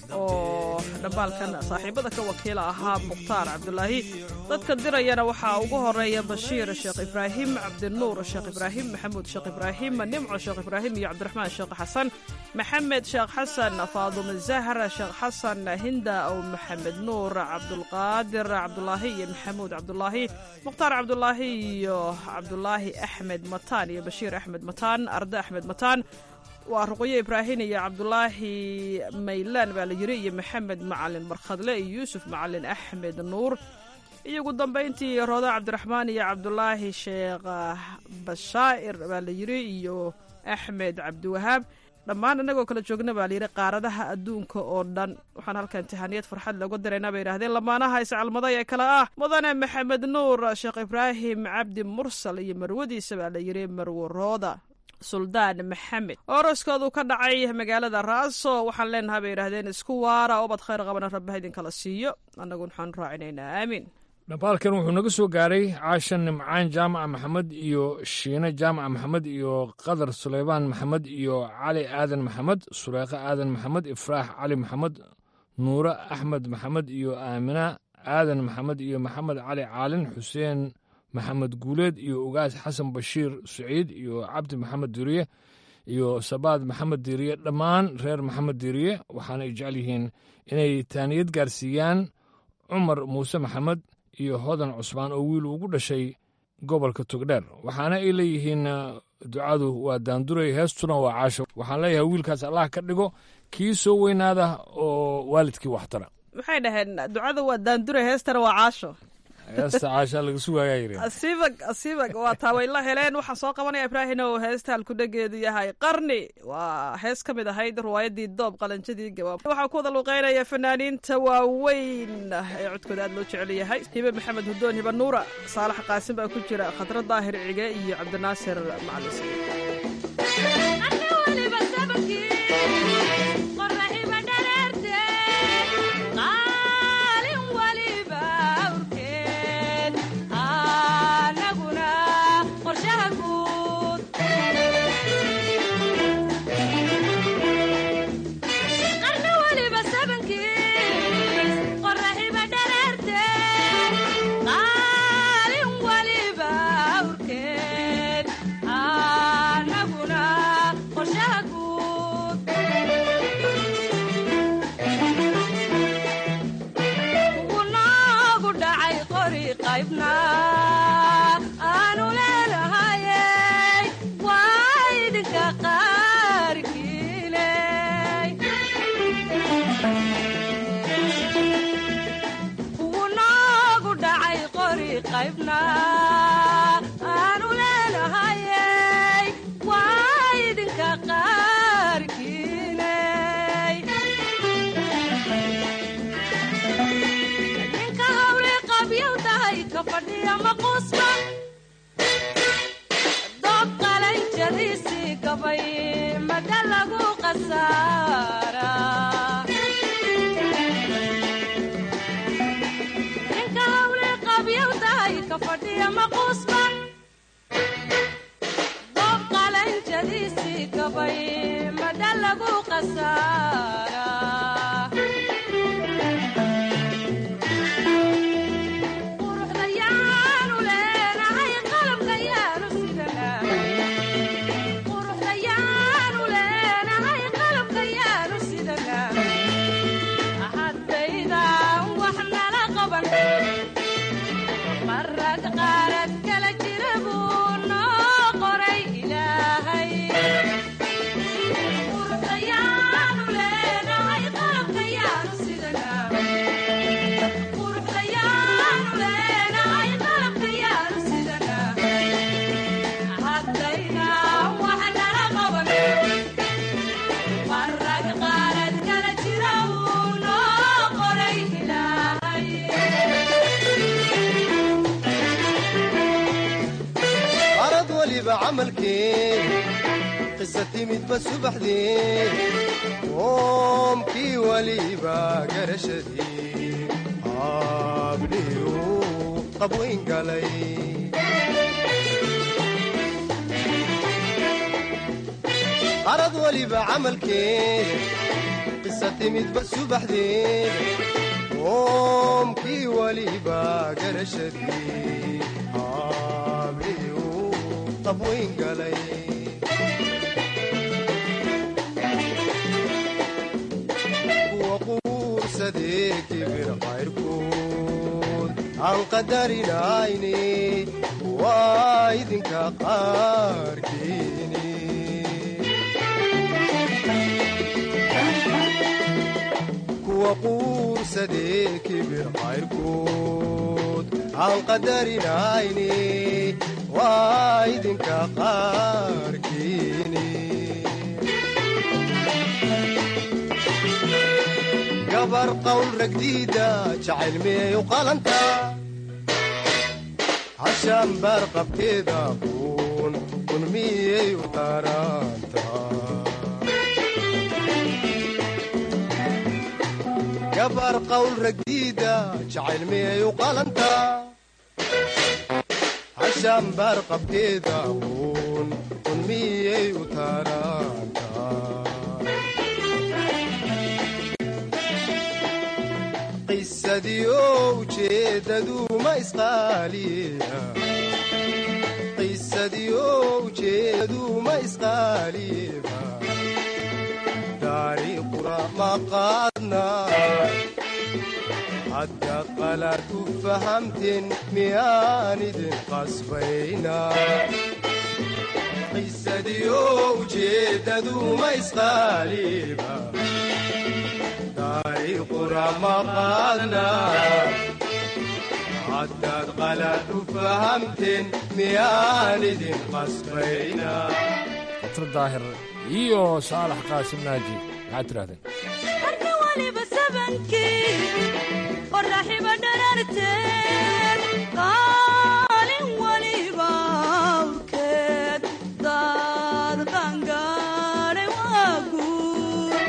oo dhambaalkan saaxiibada ka wakiila ahaa mukhtaar cabdulaahi dadka dirayana waxaa ugu horeeya bashiir sheekh ibraahim cabdinuur sheekh ibraahim maxamuud sheekh ibraahim nimco sheekh ibraahim iyo cabdiraxmaan sheekh xasan maxamed sheekh xasan faadume zahra sheekh xasan hinda ow maxamed nuur cabdulqaadir cabdulaahi iyo maxamuud cabdulaahi mukhtaar cabdulaahi iyo cabdulaahi axmed mataan iyo bashiir axmed mataan arde axmed mataan waa ruqyo ibraahim iyo cabdulaahi maylaan baa la yiri iyo maxamed macalin barkhadle iyo yuusuf macalin axmed nuur iyo ugu dambayntii rooda cabdiraxmaan iyo cabdulaahi sheekh bashaa'ir baa la yiri iyo axmed cabdiwahaab dhammaan innagoo kala joogna baa layidhi qaaradaha adduunka oo dhan waxaan halka imtixaaniyad farxad looga diraynaa bay yidhahdeen lamaanaha iscalmaday ee kale ah mudane maxamed nuur sheekh ibraahim cabdi mursal iyo marwadiisa baa la yidhi marwo rooda suldaan maxamed oroskoodu ka dhacay magaalada raaso waxaan leenahay bay yidhahdeen isku waara obad khayr qabana rabbaha idinkala siiyo annagu waxaan raacinaynaa aamiin dhambaalkan wuxuu naga soo gaaray caashan nimcaan jaamaca maxamed iyo shiine jaamaca maxamed iyo qadar suleymaan maxamed iyo cali aadan maxamed sureeqo aadan maxamed ifraax cali maxamed nuure axmed maxamed iyo aamina aadan maxamed iyo maxamed cali caalin xuseen maxamed guuleed iyo ugaas xasan bashiir suciid iyo cabdi maxamed diriye iyo sabaad maxamed diriye dhammaan reer maxamed diriye waxaana ay jecel yihiin inay taaniyad gaarsiiyaan cumar muuse maxamed iyo hodan cusmaan oo wiil ugu dhashay gobolka togdheer waxaana ay leeyihiin ducadu waa daanduray heestuna waa caasho waxaan leeyahay wiilkaas allah ka dhigo kii soo weynaada oo waalidkii waxtara maxay dhaheen ducada waa daandure heestana waa caasho heesta caashaa laga sugayaa yiri asiibag asiibag waa taa way la heleen waxaan soo qabanaya ibraahim oo heesta halkudhegeedu yahay qarni waa hees ka mid ahayd riwaayadii doob qalanjadii gawaab waxaa ku wada luuqeynaya fanaaniinta waaweyn ee codkooda aad loo jecel yahay hibe maxamed hudoon hiba nuura saalax qaasim baa ku jira khadra daahir cige iyo cabdinaasir macalin fadhiya maquusba doob qalanjadiisii gabay mada lagu qasaara ninka hawli qabyawdahay ka fadhiya maquusba doob qalanjadiisii gabay mada lagu qasaara quruxdayaanu leenahay qalabkayaanu sidanaa quruxdayaanu leenahay qalabkayaanu sidanaa haddaydan wax nala qaban marag qaarad kala jira buu noo qoray ilaahay quruxdayaanu leenahay qalabkayaanu sidanaa quruxdayaanu leenahay qalabkayaanu sidanaa haddaydan wax nala qaban marag qaarad kala jira buu noo qoray ilaahay arad weliba camalkeen qisa timidba subaxdeen qoomkii weliba garashadii abdhiyu qabweyn galay arad weliba camalkeen qisa timidba subaxdeen qoomkii weliba garashadii abdhiyu qabweyn galay kuwa quursadee kibir qayrkood aan qadarinayni waa idinka qaarkiini kuwa quursadee kibir qayrkood aan qadarinayni waa idinka qaarkiini gabar qawl ragdiida jacayl miyay u qalanta hashaan baar qabkeeda kun kun miyay u taranta gabar qawl ragdiida jacayl miyay u qalanta hashaan baar qabkeeda kun kun miyay u taranta qisadiyo ujeedadu ma isqaaliya qisadiyo ujeedadu ma isqaaliba taariikhuna ma qaadna hadda qalaad u fahamteen miyaan idin qasbayna qisadiyo ujeedadu ma isqaaliba taariikhuna ma qaadna haddaad qalaad u fahamteen miyaan idin qasbayna dr daahir iyo saalax qaasim naaji maxaad tidhahdeen marka waliba sabankii qoraxiba dhararteed qaalin waliba awrkeed daad qangaadhay waa guur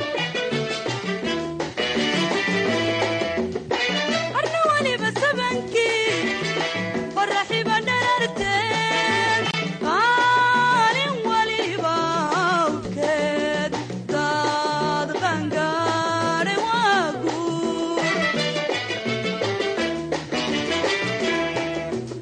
marka waliba sabankii qoraxiba dhararteed qaalin waliba awrkeed daad qangaadhay waa guur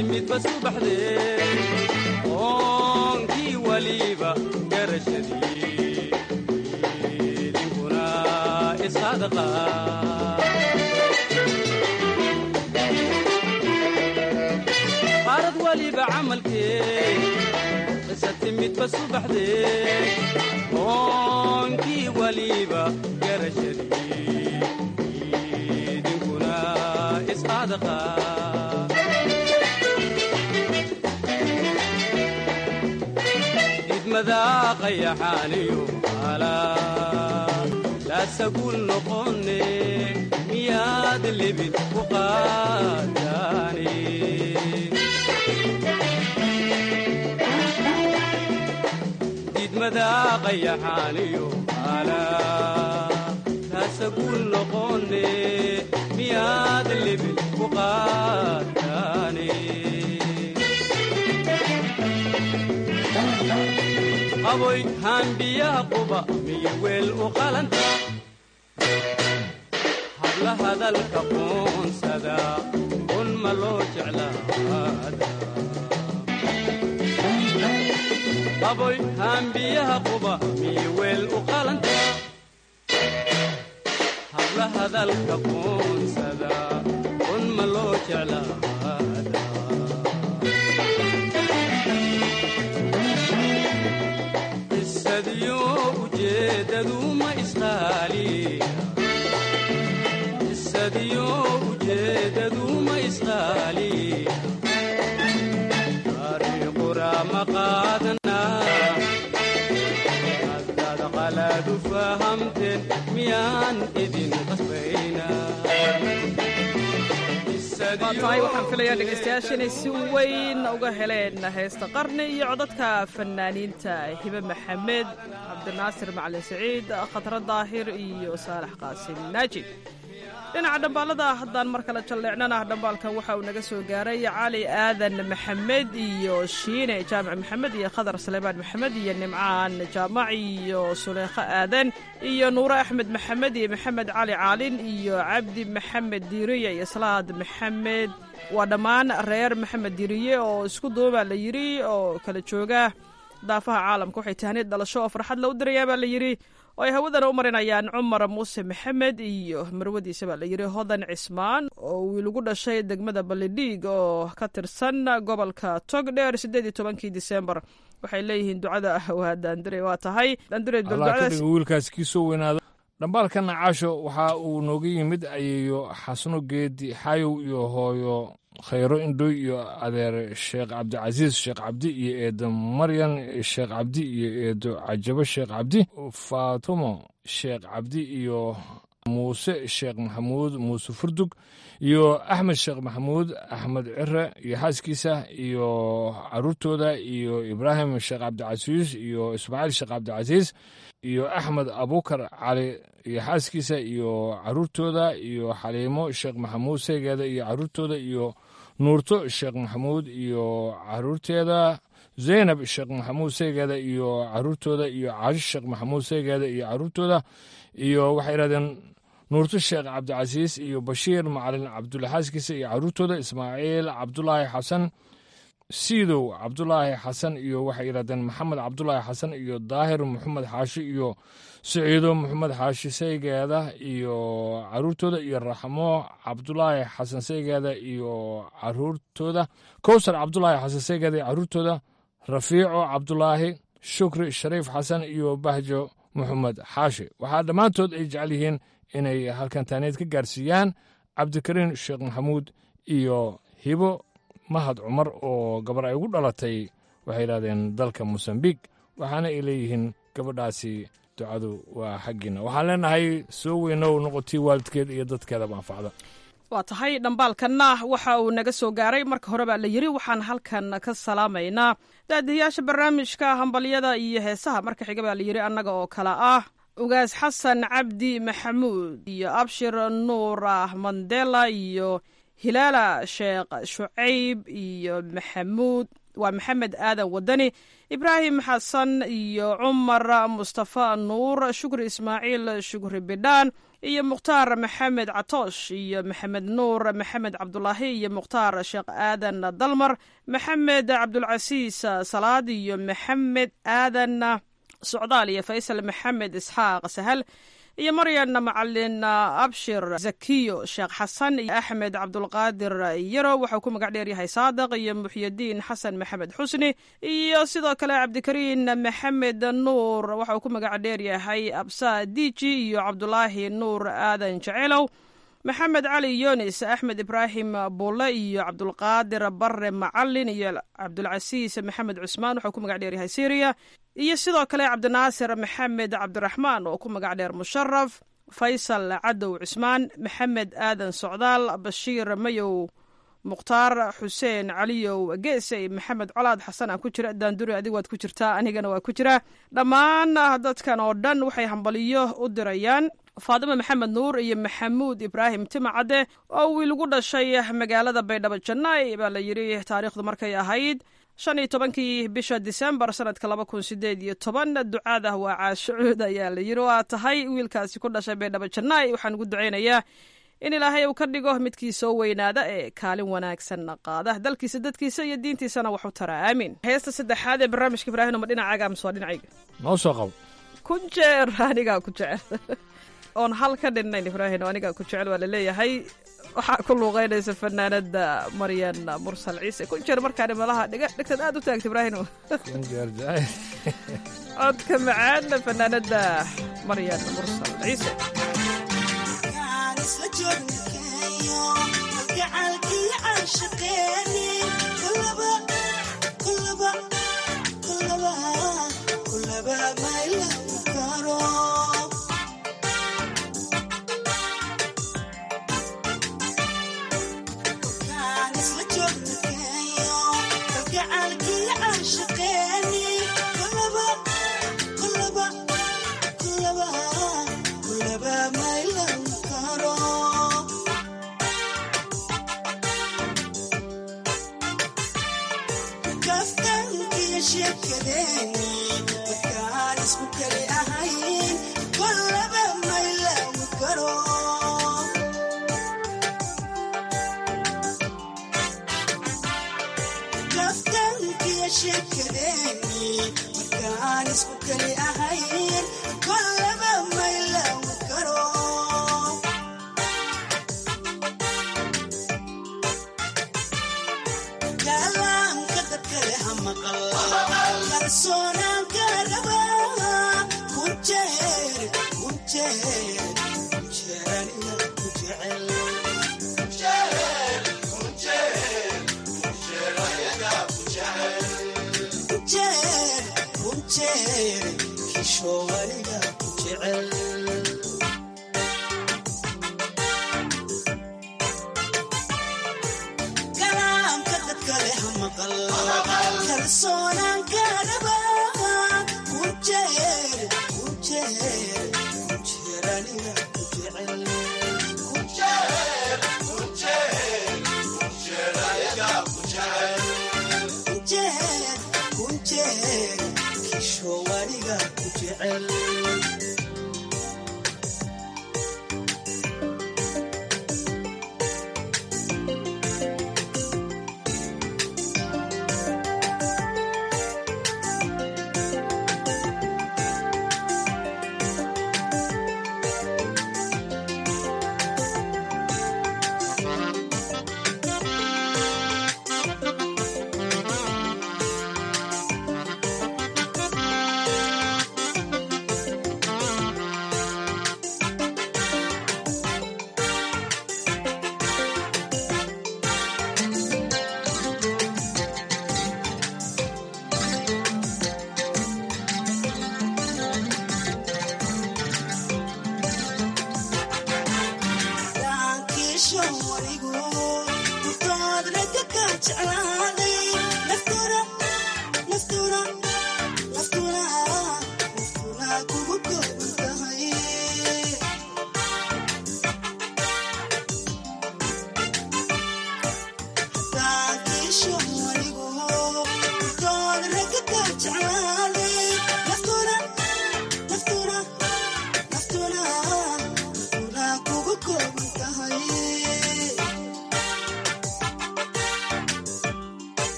timidba subaxdee oonkii waliba garashadii idinkuna isadaqa qaarad waliba camalkee qisa timidba subaxdee oonkii waliba garashadii idinkuna isadaqa idmadaa qayaxaaniyo alaa laasagul noqonne miyaad lebid ku qaadaane idmadaa qayaxaaniyo alaa laasagul noqonne miyaad lebid ku qaadaane qaboy haanbiyaha quba miyo weel u qalanta habla hadalka qoonsada un ma loo jeclaada qaboy haanbiyaha quba miyo weel u qalanta habla hadalka qoonsada un ma loo jeclaada qisadiyo ujeedadu ma isqaaliya qisadiyo ujeedadu ma isqaaliya ariiqura ma qaadana haddaad qalaadu fahamteen miyaan idin qasbayna waa tahay waxaan filayaa dhegaystayaasha inay si weyn uga heleen heesta qarni iyo codadka fanaaniinta hibe maxamed cabdinaasir macalin siciid khadra daahir iyo saalax qaasim naaji dhinaca dhambaalada haddaan mar kale jalleecnana dhambaalkan waxa uu naga soo gaaray cali aadan maxamed iyo shiine jaamac maxamed iyo khadar saleymaan maxamed iyo nimcaan jaamac iyo suleykho aadan iyo nuure axmed maxamed iyo maxamed cali caalin iyo cabdi maxamed diiriye iyo salaad maxamed waa dhammaan reer maxamed diiriye oo isku duubaa la yidhi oo kala jooga daafaha caalamka waxay tahniid dhalasho oo farxad la u dirayaa baa la yidhi oo ay hawadana u marinayaan cumar muuse maxamed iyo marwadiisa baa la yidhi hodan cismaan oo wiil ugu dhashay degmada balidhiig oo ka tirsan gobolka togdheer siddeed iyo tobankii disembar waxay leeyihiin ducada waa daandire waa tahay daandire allah ka dhiga wiilkaas kii soo weynaado dhambaalkana caasho waxa uu nooga yimid ayeeyo xasno geedi xayow iyo hooyo khayro indhoy iyo adeer sheekh cabdicasiis sheekh cabdi iyo eedo maryan sheekh cabdi iyo eedo cajabo sheekh cabdi faatumo sheekh cabdi iyo muuse sheekh maxamuud muuse furdug iyo axmed sheekh maxamuud axmed cire iyo xaaskiisa iyo caruurtooda iyo ibraahim sheekh cabdicasiis iyo ismaaciil sheekh cabdicasiis iyo axmed abukar cali iyo xaaskiisa iyo caruurtooda iyo xaliimo sheekh maxamuud seegeeda iyo caruurtooda iyo nuurto sheekh maxamuud iyo caruurteeda zaynab sheekh maxamuud seegeeda iyo caruurtooda iyo caashi sheekh maxamuud seegeeda iyo caruurtooda iyo waxay idhahdeen nuurto sheekh cabdicasiis iyo bashiir macalin cabdulle xaaskiisa iyo caruurtooda ismaaciil cabdulaahi xasan siidow cabdulaahi xasan iyo waxay yidhahdeen maxamed cabdulaahi xasan iyo daahir maxamed xaashi iyo siciido maxamed xaashi saygeeda iyo caruurtooda iyo raxmo cabdulaahi xasan saygeeda iyo caruurtooda kowsar cabdulaahi xasan saygeeda iyo caruurtooda rafiico cabdulaahi shukri shariif xasan iyo bahjo maxamed xaashi waxaa dhammaantood ay jecel yihiin inay halkan taaneed ka gaarsiiyaan cabdikariin sheekh maxamuud iyo hibo mahad cumar oo gabar ay ugu dhalatay waxay yidhahdeen dalka mosambiq waxaana ay leeyihiin gabadhaasi ducadu waa xaggiina waxaan leenahay soo weynow noqotii waalidkeed iyo dadkeedaba anfacda waa tahay dhambaalkanna waxa uu naga soo gaaray marka hore baa la yidhi waxaan halkan ka salaamaynaa daadiyayaasha barnaamijka hambalyada iyo heesaha marka xiga baa la yidhi annaga oo kale ah ugaas xasan cabdi maxamuud iyo abshir nuur mandela iyo hilaala sheekh shucayb iyo maxamuud waa maxamed aadan wadani ibraahim xasan iyo cumar mustafa nuur shukri ismaaciil shukri bidhaan iyo mukhtaar maxamed catoosh iyo maxamed nuur maxamed cabdulaahi iyo mukhtaar sheekh aadan dalmar maxamed cabdulcasiis salaad iyo maxamed aadan socdaal iyo faysal maxamed isxaaq sahal iyo maryan macalin abshir zakiyo sheekh xasan iyo axmed cabdulqaadir yaro waxau ku magac dheer yahay saadiq iyo muxyidiin xasan maxamed xusni iyo sidoo kale cabdikariin maxamed nuur waxauu ku magac dheer yahay absa diji iyo cabdulaahi nuur aadan jecelow maxamed cali yunis axmed ibraahim bulle iyo cabdulqaadir bare macalin iyo cabdulcasiis maxamed cusmaan waxau ku magac dheer yahay syriya iyo sidoo kale cabdinaasir maxamed cabdiraxmaan oo ku magac dheer musharaf faysal cadow cusmaan maxamed aadan socdaal bashiir mayow mukhtaar xuseen caliyow geese maxamed colaad xasan aan ku jira daanduri adig waad ku jirtaa anigana waa ku jiraa dhammaan dadkan oo dhan waxay hambaliyo u dirayaan faadimo maxamed nuur iyo maxamuud ibraahim timacadde oo wiil ugu dhashay magaalada baydhabo jannaay baa la yidhi taariikhdu markay ahayd shan iyo tobankii bisha disembar sanadka laba kun sideed iyo toban ducaada waa caashucuud ayaa la yidhi waa tahay wiilkaasi ku dhashay baydhabo jannaay waxaan ugu ducaynayaa in ilaahay uu ka dhigo midkii soo weynaada ee kaalin wanaagsan qaada dalkiisa dadkiisa iyo diintiisana wax u tara aamiin heesta saddexaad ee barnaamijka ibraahim ma dhinacaaga mise waa dhinacayga noo soo qabo ku jeer anigaa ku jecel oon hal ka dhinnayn ibraahim anigaa ku jecel waa laleeyahay waxaa ku luuqeynaysa fanaanada maryan mursal ciise ku jeer markaani malaha dhegtad aad u taagta ibraahim codka macaana fanaanada maryan mursal ciise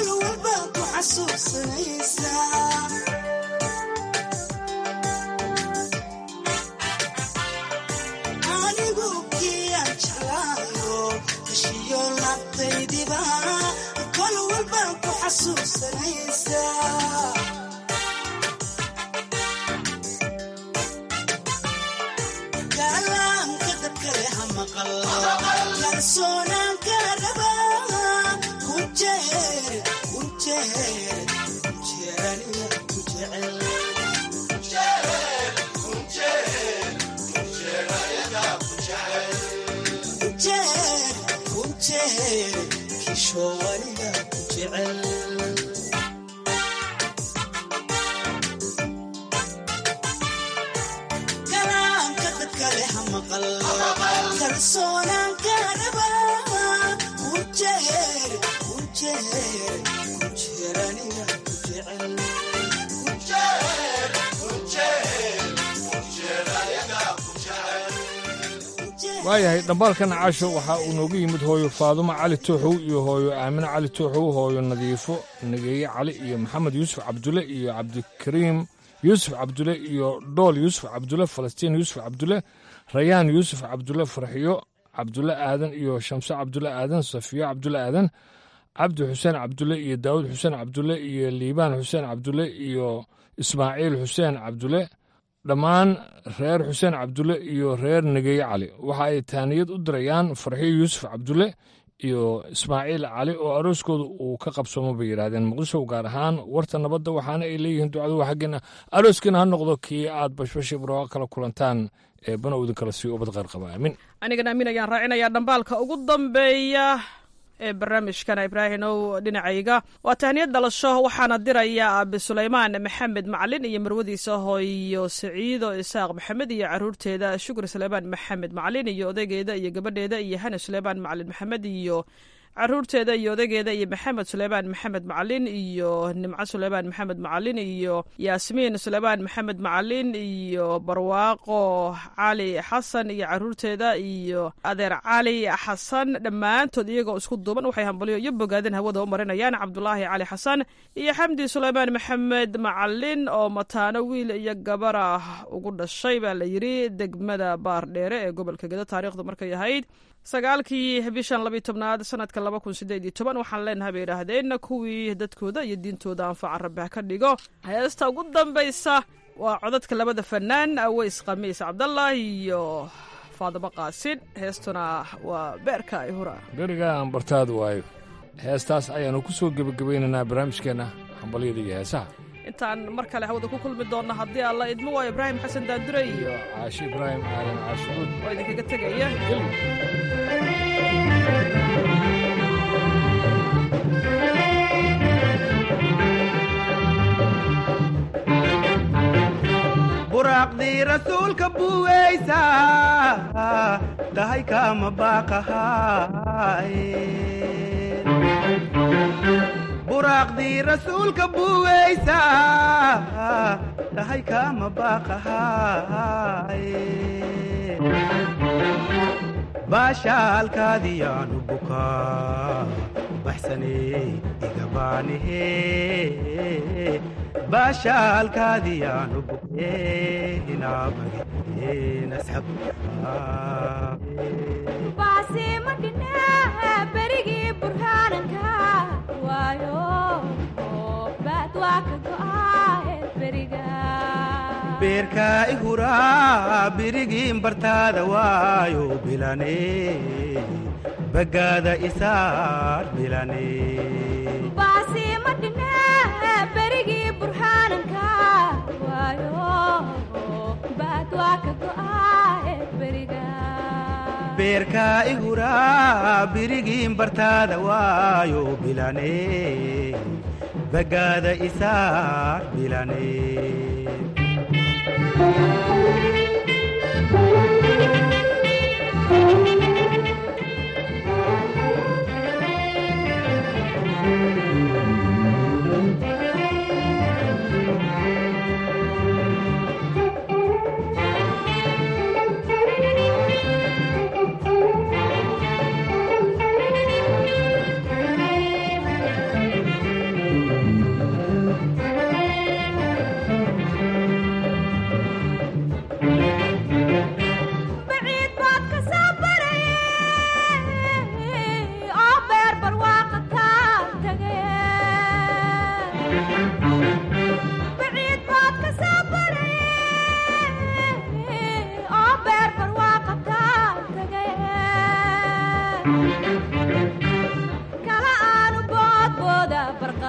kol walba ku xasuusanaysaa anigu kiyaan jeclaayo heshiyo labtaydiba kol walba ku xasuusanaysaa kalaamka dadkale ha maqal kalsoonaan ka rabaa ku jeer ku jeer ku jeeraniya ku jecel ku jeer ku jeer kishoowaniga ku jecel kalaamka dadkale ha maqal kalsoonaan ka rabaa ku jeer ku jeer ku jeeraniga ku jecel ku jeer ku jeer ku jeeraniga ku jecel waayahay dhambaalkan caasho waxaa uu noogu yimid hooyo faadumo cali tooxow iyo hooyo aamine cali tooxow hooyo nadiifo nageeye cali iyo maxamed yuusuf cabdulle iyo cabdikariim yuusuf cabdulle iyo dhool yuusuf cabdulle falastiin yuusuf cabdulle rayaan yuusuf cabdulle farxiyo cabdulle aadan iyo shamse cabdulle aadan safiyo cabdulle aadan cabdi xuseen cabdulle iyo daawud xuseen cabdulle iyo liibaan xuseen cabdulle iyo ismaaciil xuseen cabdulle dhammaan reer xuseen cabdulle iyo reer negeeye cali waxa ay taaniyad u dirayaan farxiyo yuusuf cabdulle iyo ismaaciil cali oo arooskooda uu ka qabsoomo bay yidhaahdeen muqdisho gaar ahaan warta nabadda waxaana ay leeyihiin ducadu xaggeena arooskiina ha noqdo kii aad bashbashi barooqa kala kulantaan ee bana idin kala sii ubad qaar qaba aamin anigana amiin ayaan raacinayaa dhambaalka ugu dambeeya ee barnaamijkana ibraahimow dhinacayga waa tahniyad dhalasho waxaana diraya aabi sulaymaan maxamed macalin iyo marwadiisa hooyo saciido isaaq maxamed iyo caruurteeda shukri sulaymaan maxamed macalin iyo odaygeeda iyo gabadheeda iyo hane sulaymaan macalin maxamed iyo caruurteeda iyo odageeda iyo maxamed suleymaan maxamed macalin iyo nimco suleymaan maxamed macalin iyo yaasmiin suleymaan maxamed macalin iyo barwaaqo cali xasan iyo caruurteeda iyo adeer cali xasan dhammaantood iyagoo isku duuban waxay hambalyo iyo bogaadin hawada u marinayaan cabdulaahi cali xasan iyo xamdi suleymaan maxamed macalin oo mataano wiil iyo gabar ah ugu dhashay baa la yidhi degmada baardheere ee gobolka gedo taariikhdu markay ahayd sagaalkii bishan labiyo tobnaad sanadka laba kun sideed iyo toban waxaan leenahay bay idhaahdeen kuwii dadkooda iyo diintooda anfaca rabbi ha ka dhigo heesta ugu dambaysa waa codadka labada fanaan aweys khamiis cabdallah iyo faadimo qaasin heestuna waa beerka ay hura beriga aan bartaadu waayo heestaas ayaannu ku soo gebagabaynaynaa barnaamijkeenna hambalyada iyo heesaha intaan mar kale hawada ku kulmi doonno haddii alla idmo waa ibraahim xasan daandure iyo caashi ibraahim aadan caashucuud oo idinkaga tegaya buraaqdii rasuulka buweysa tahay kama baaqahay buraaqdii rasuulka buweysa tahay kama baaqahay baashaalkaadiyaanu bukaa baxsaney igabaanihe baashaalkaadiyaanu bukee inaabage nasxab baasimadhine berigii burhaananka waayo baad waa ka go'aaye beriga beerkaa i huraa birigiin bartaada waayo bilane bagaada isaar bilane baasimadhine berigii burhaananka waayo baad waa ka go'aaye beriga beerkaa i huraa birigiin bartaada waayo bilane bagaada isaar bilane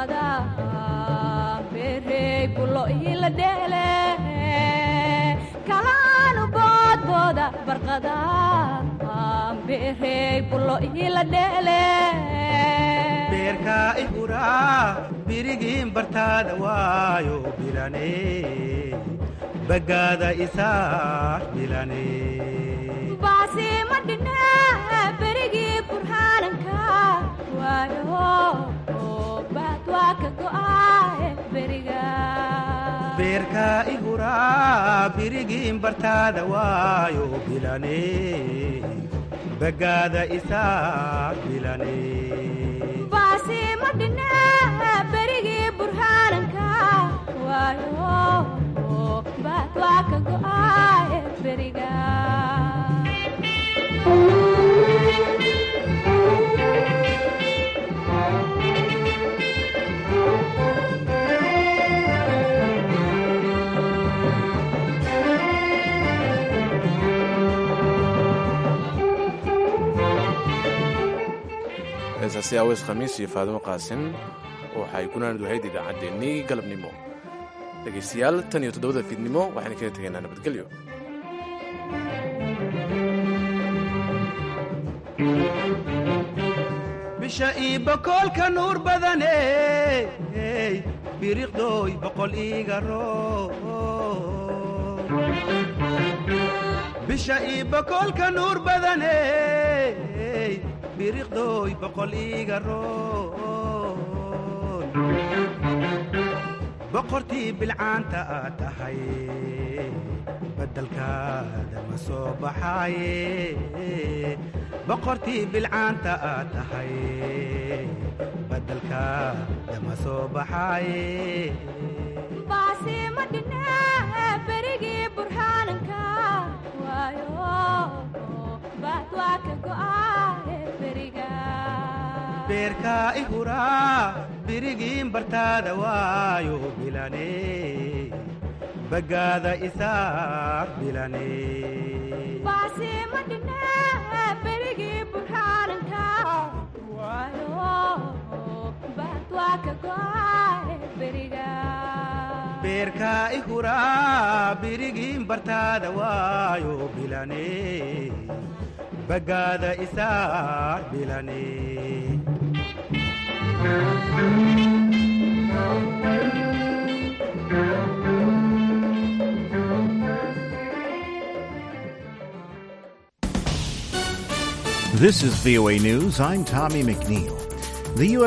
barqada berey bulo ila dheele kalaanu boodbooda barqada berey bulo ila dheele beerka ihuraa birigiin bartaada waayo bilane bagaada isaa bilane baasi ma dhine berigii burhaananka waayo baad waa ka go'aaye beriga beerka ihuraa birigiin bartaada waayo bilane bagaada isaa bilane baasi ma dhine berigii burhaananka waayo baad waa ka go'aaye beriga heesaasi aweys khamiis iyo faadimo qaasin waxay gunaanid wahayd idaacaddeenii galabnimo dhegaystayaal tan iyo toddobada fiidnimo waxaynu kaga tegaynaa nabadgelyo bisha ii bokoolka nuur badane biriqdooy boqol iiga roon bisha ii bokoolka nuur badane biriqdooy boqol iiga roon boqortii bilcaanta aad tahay badalkaada ma soo baxaaye boqortii bilcaanta aad tahay badalkaada ma soo baxaaye baasi ma dhine berigii burhaananka waayo baad waa ka go'aaye beriga beerka ihuraa birigiin bartaada waayo bilane bagaada isaa bilane baasi ma dhine berigii burhaananka waayo baad waa ka go'aaye beriga beerka ihuraa birigiin bartaada waayo bilane bagaada isaa bilane This is VOA News. I'm Tommy McNeil. The U.S.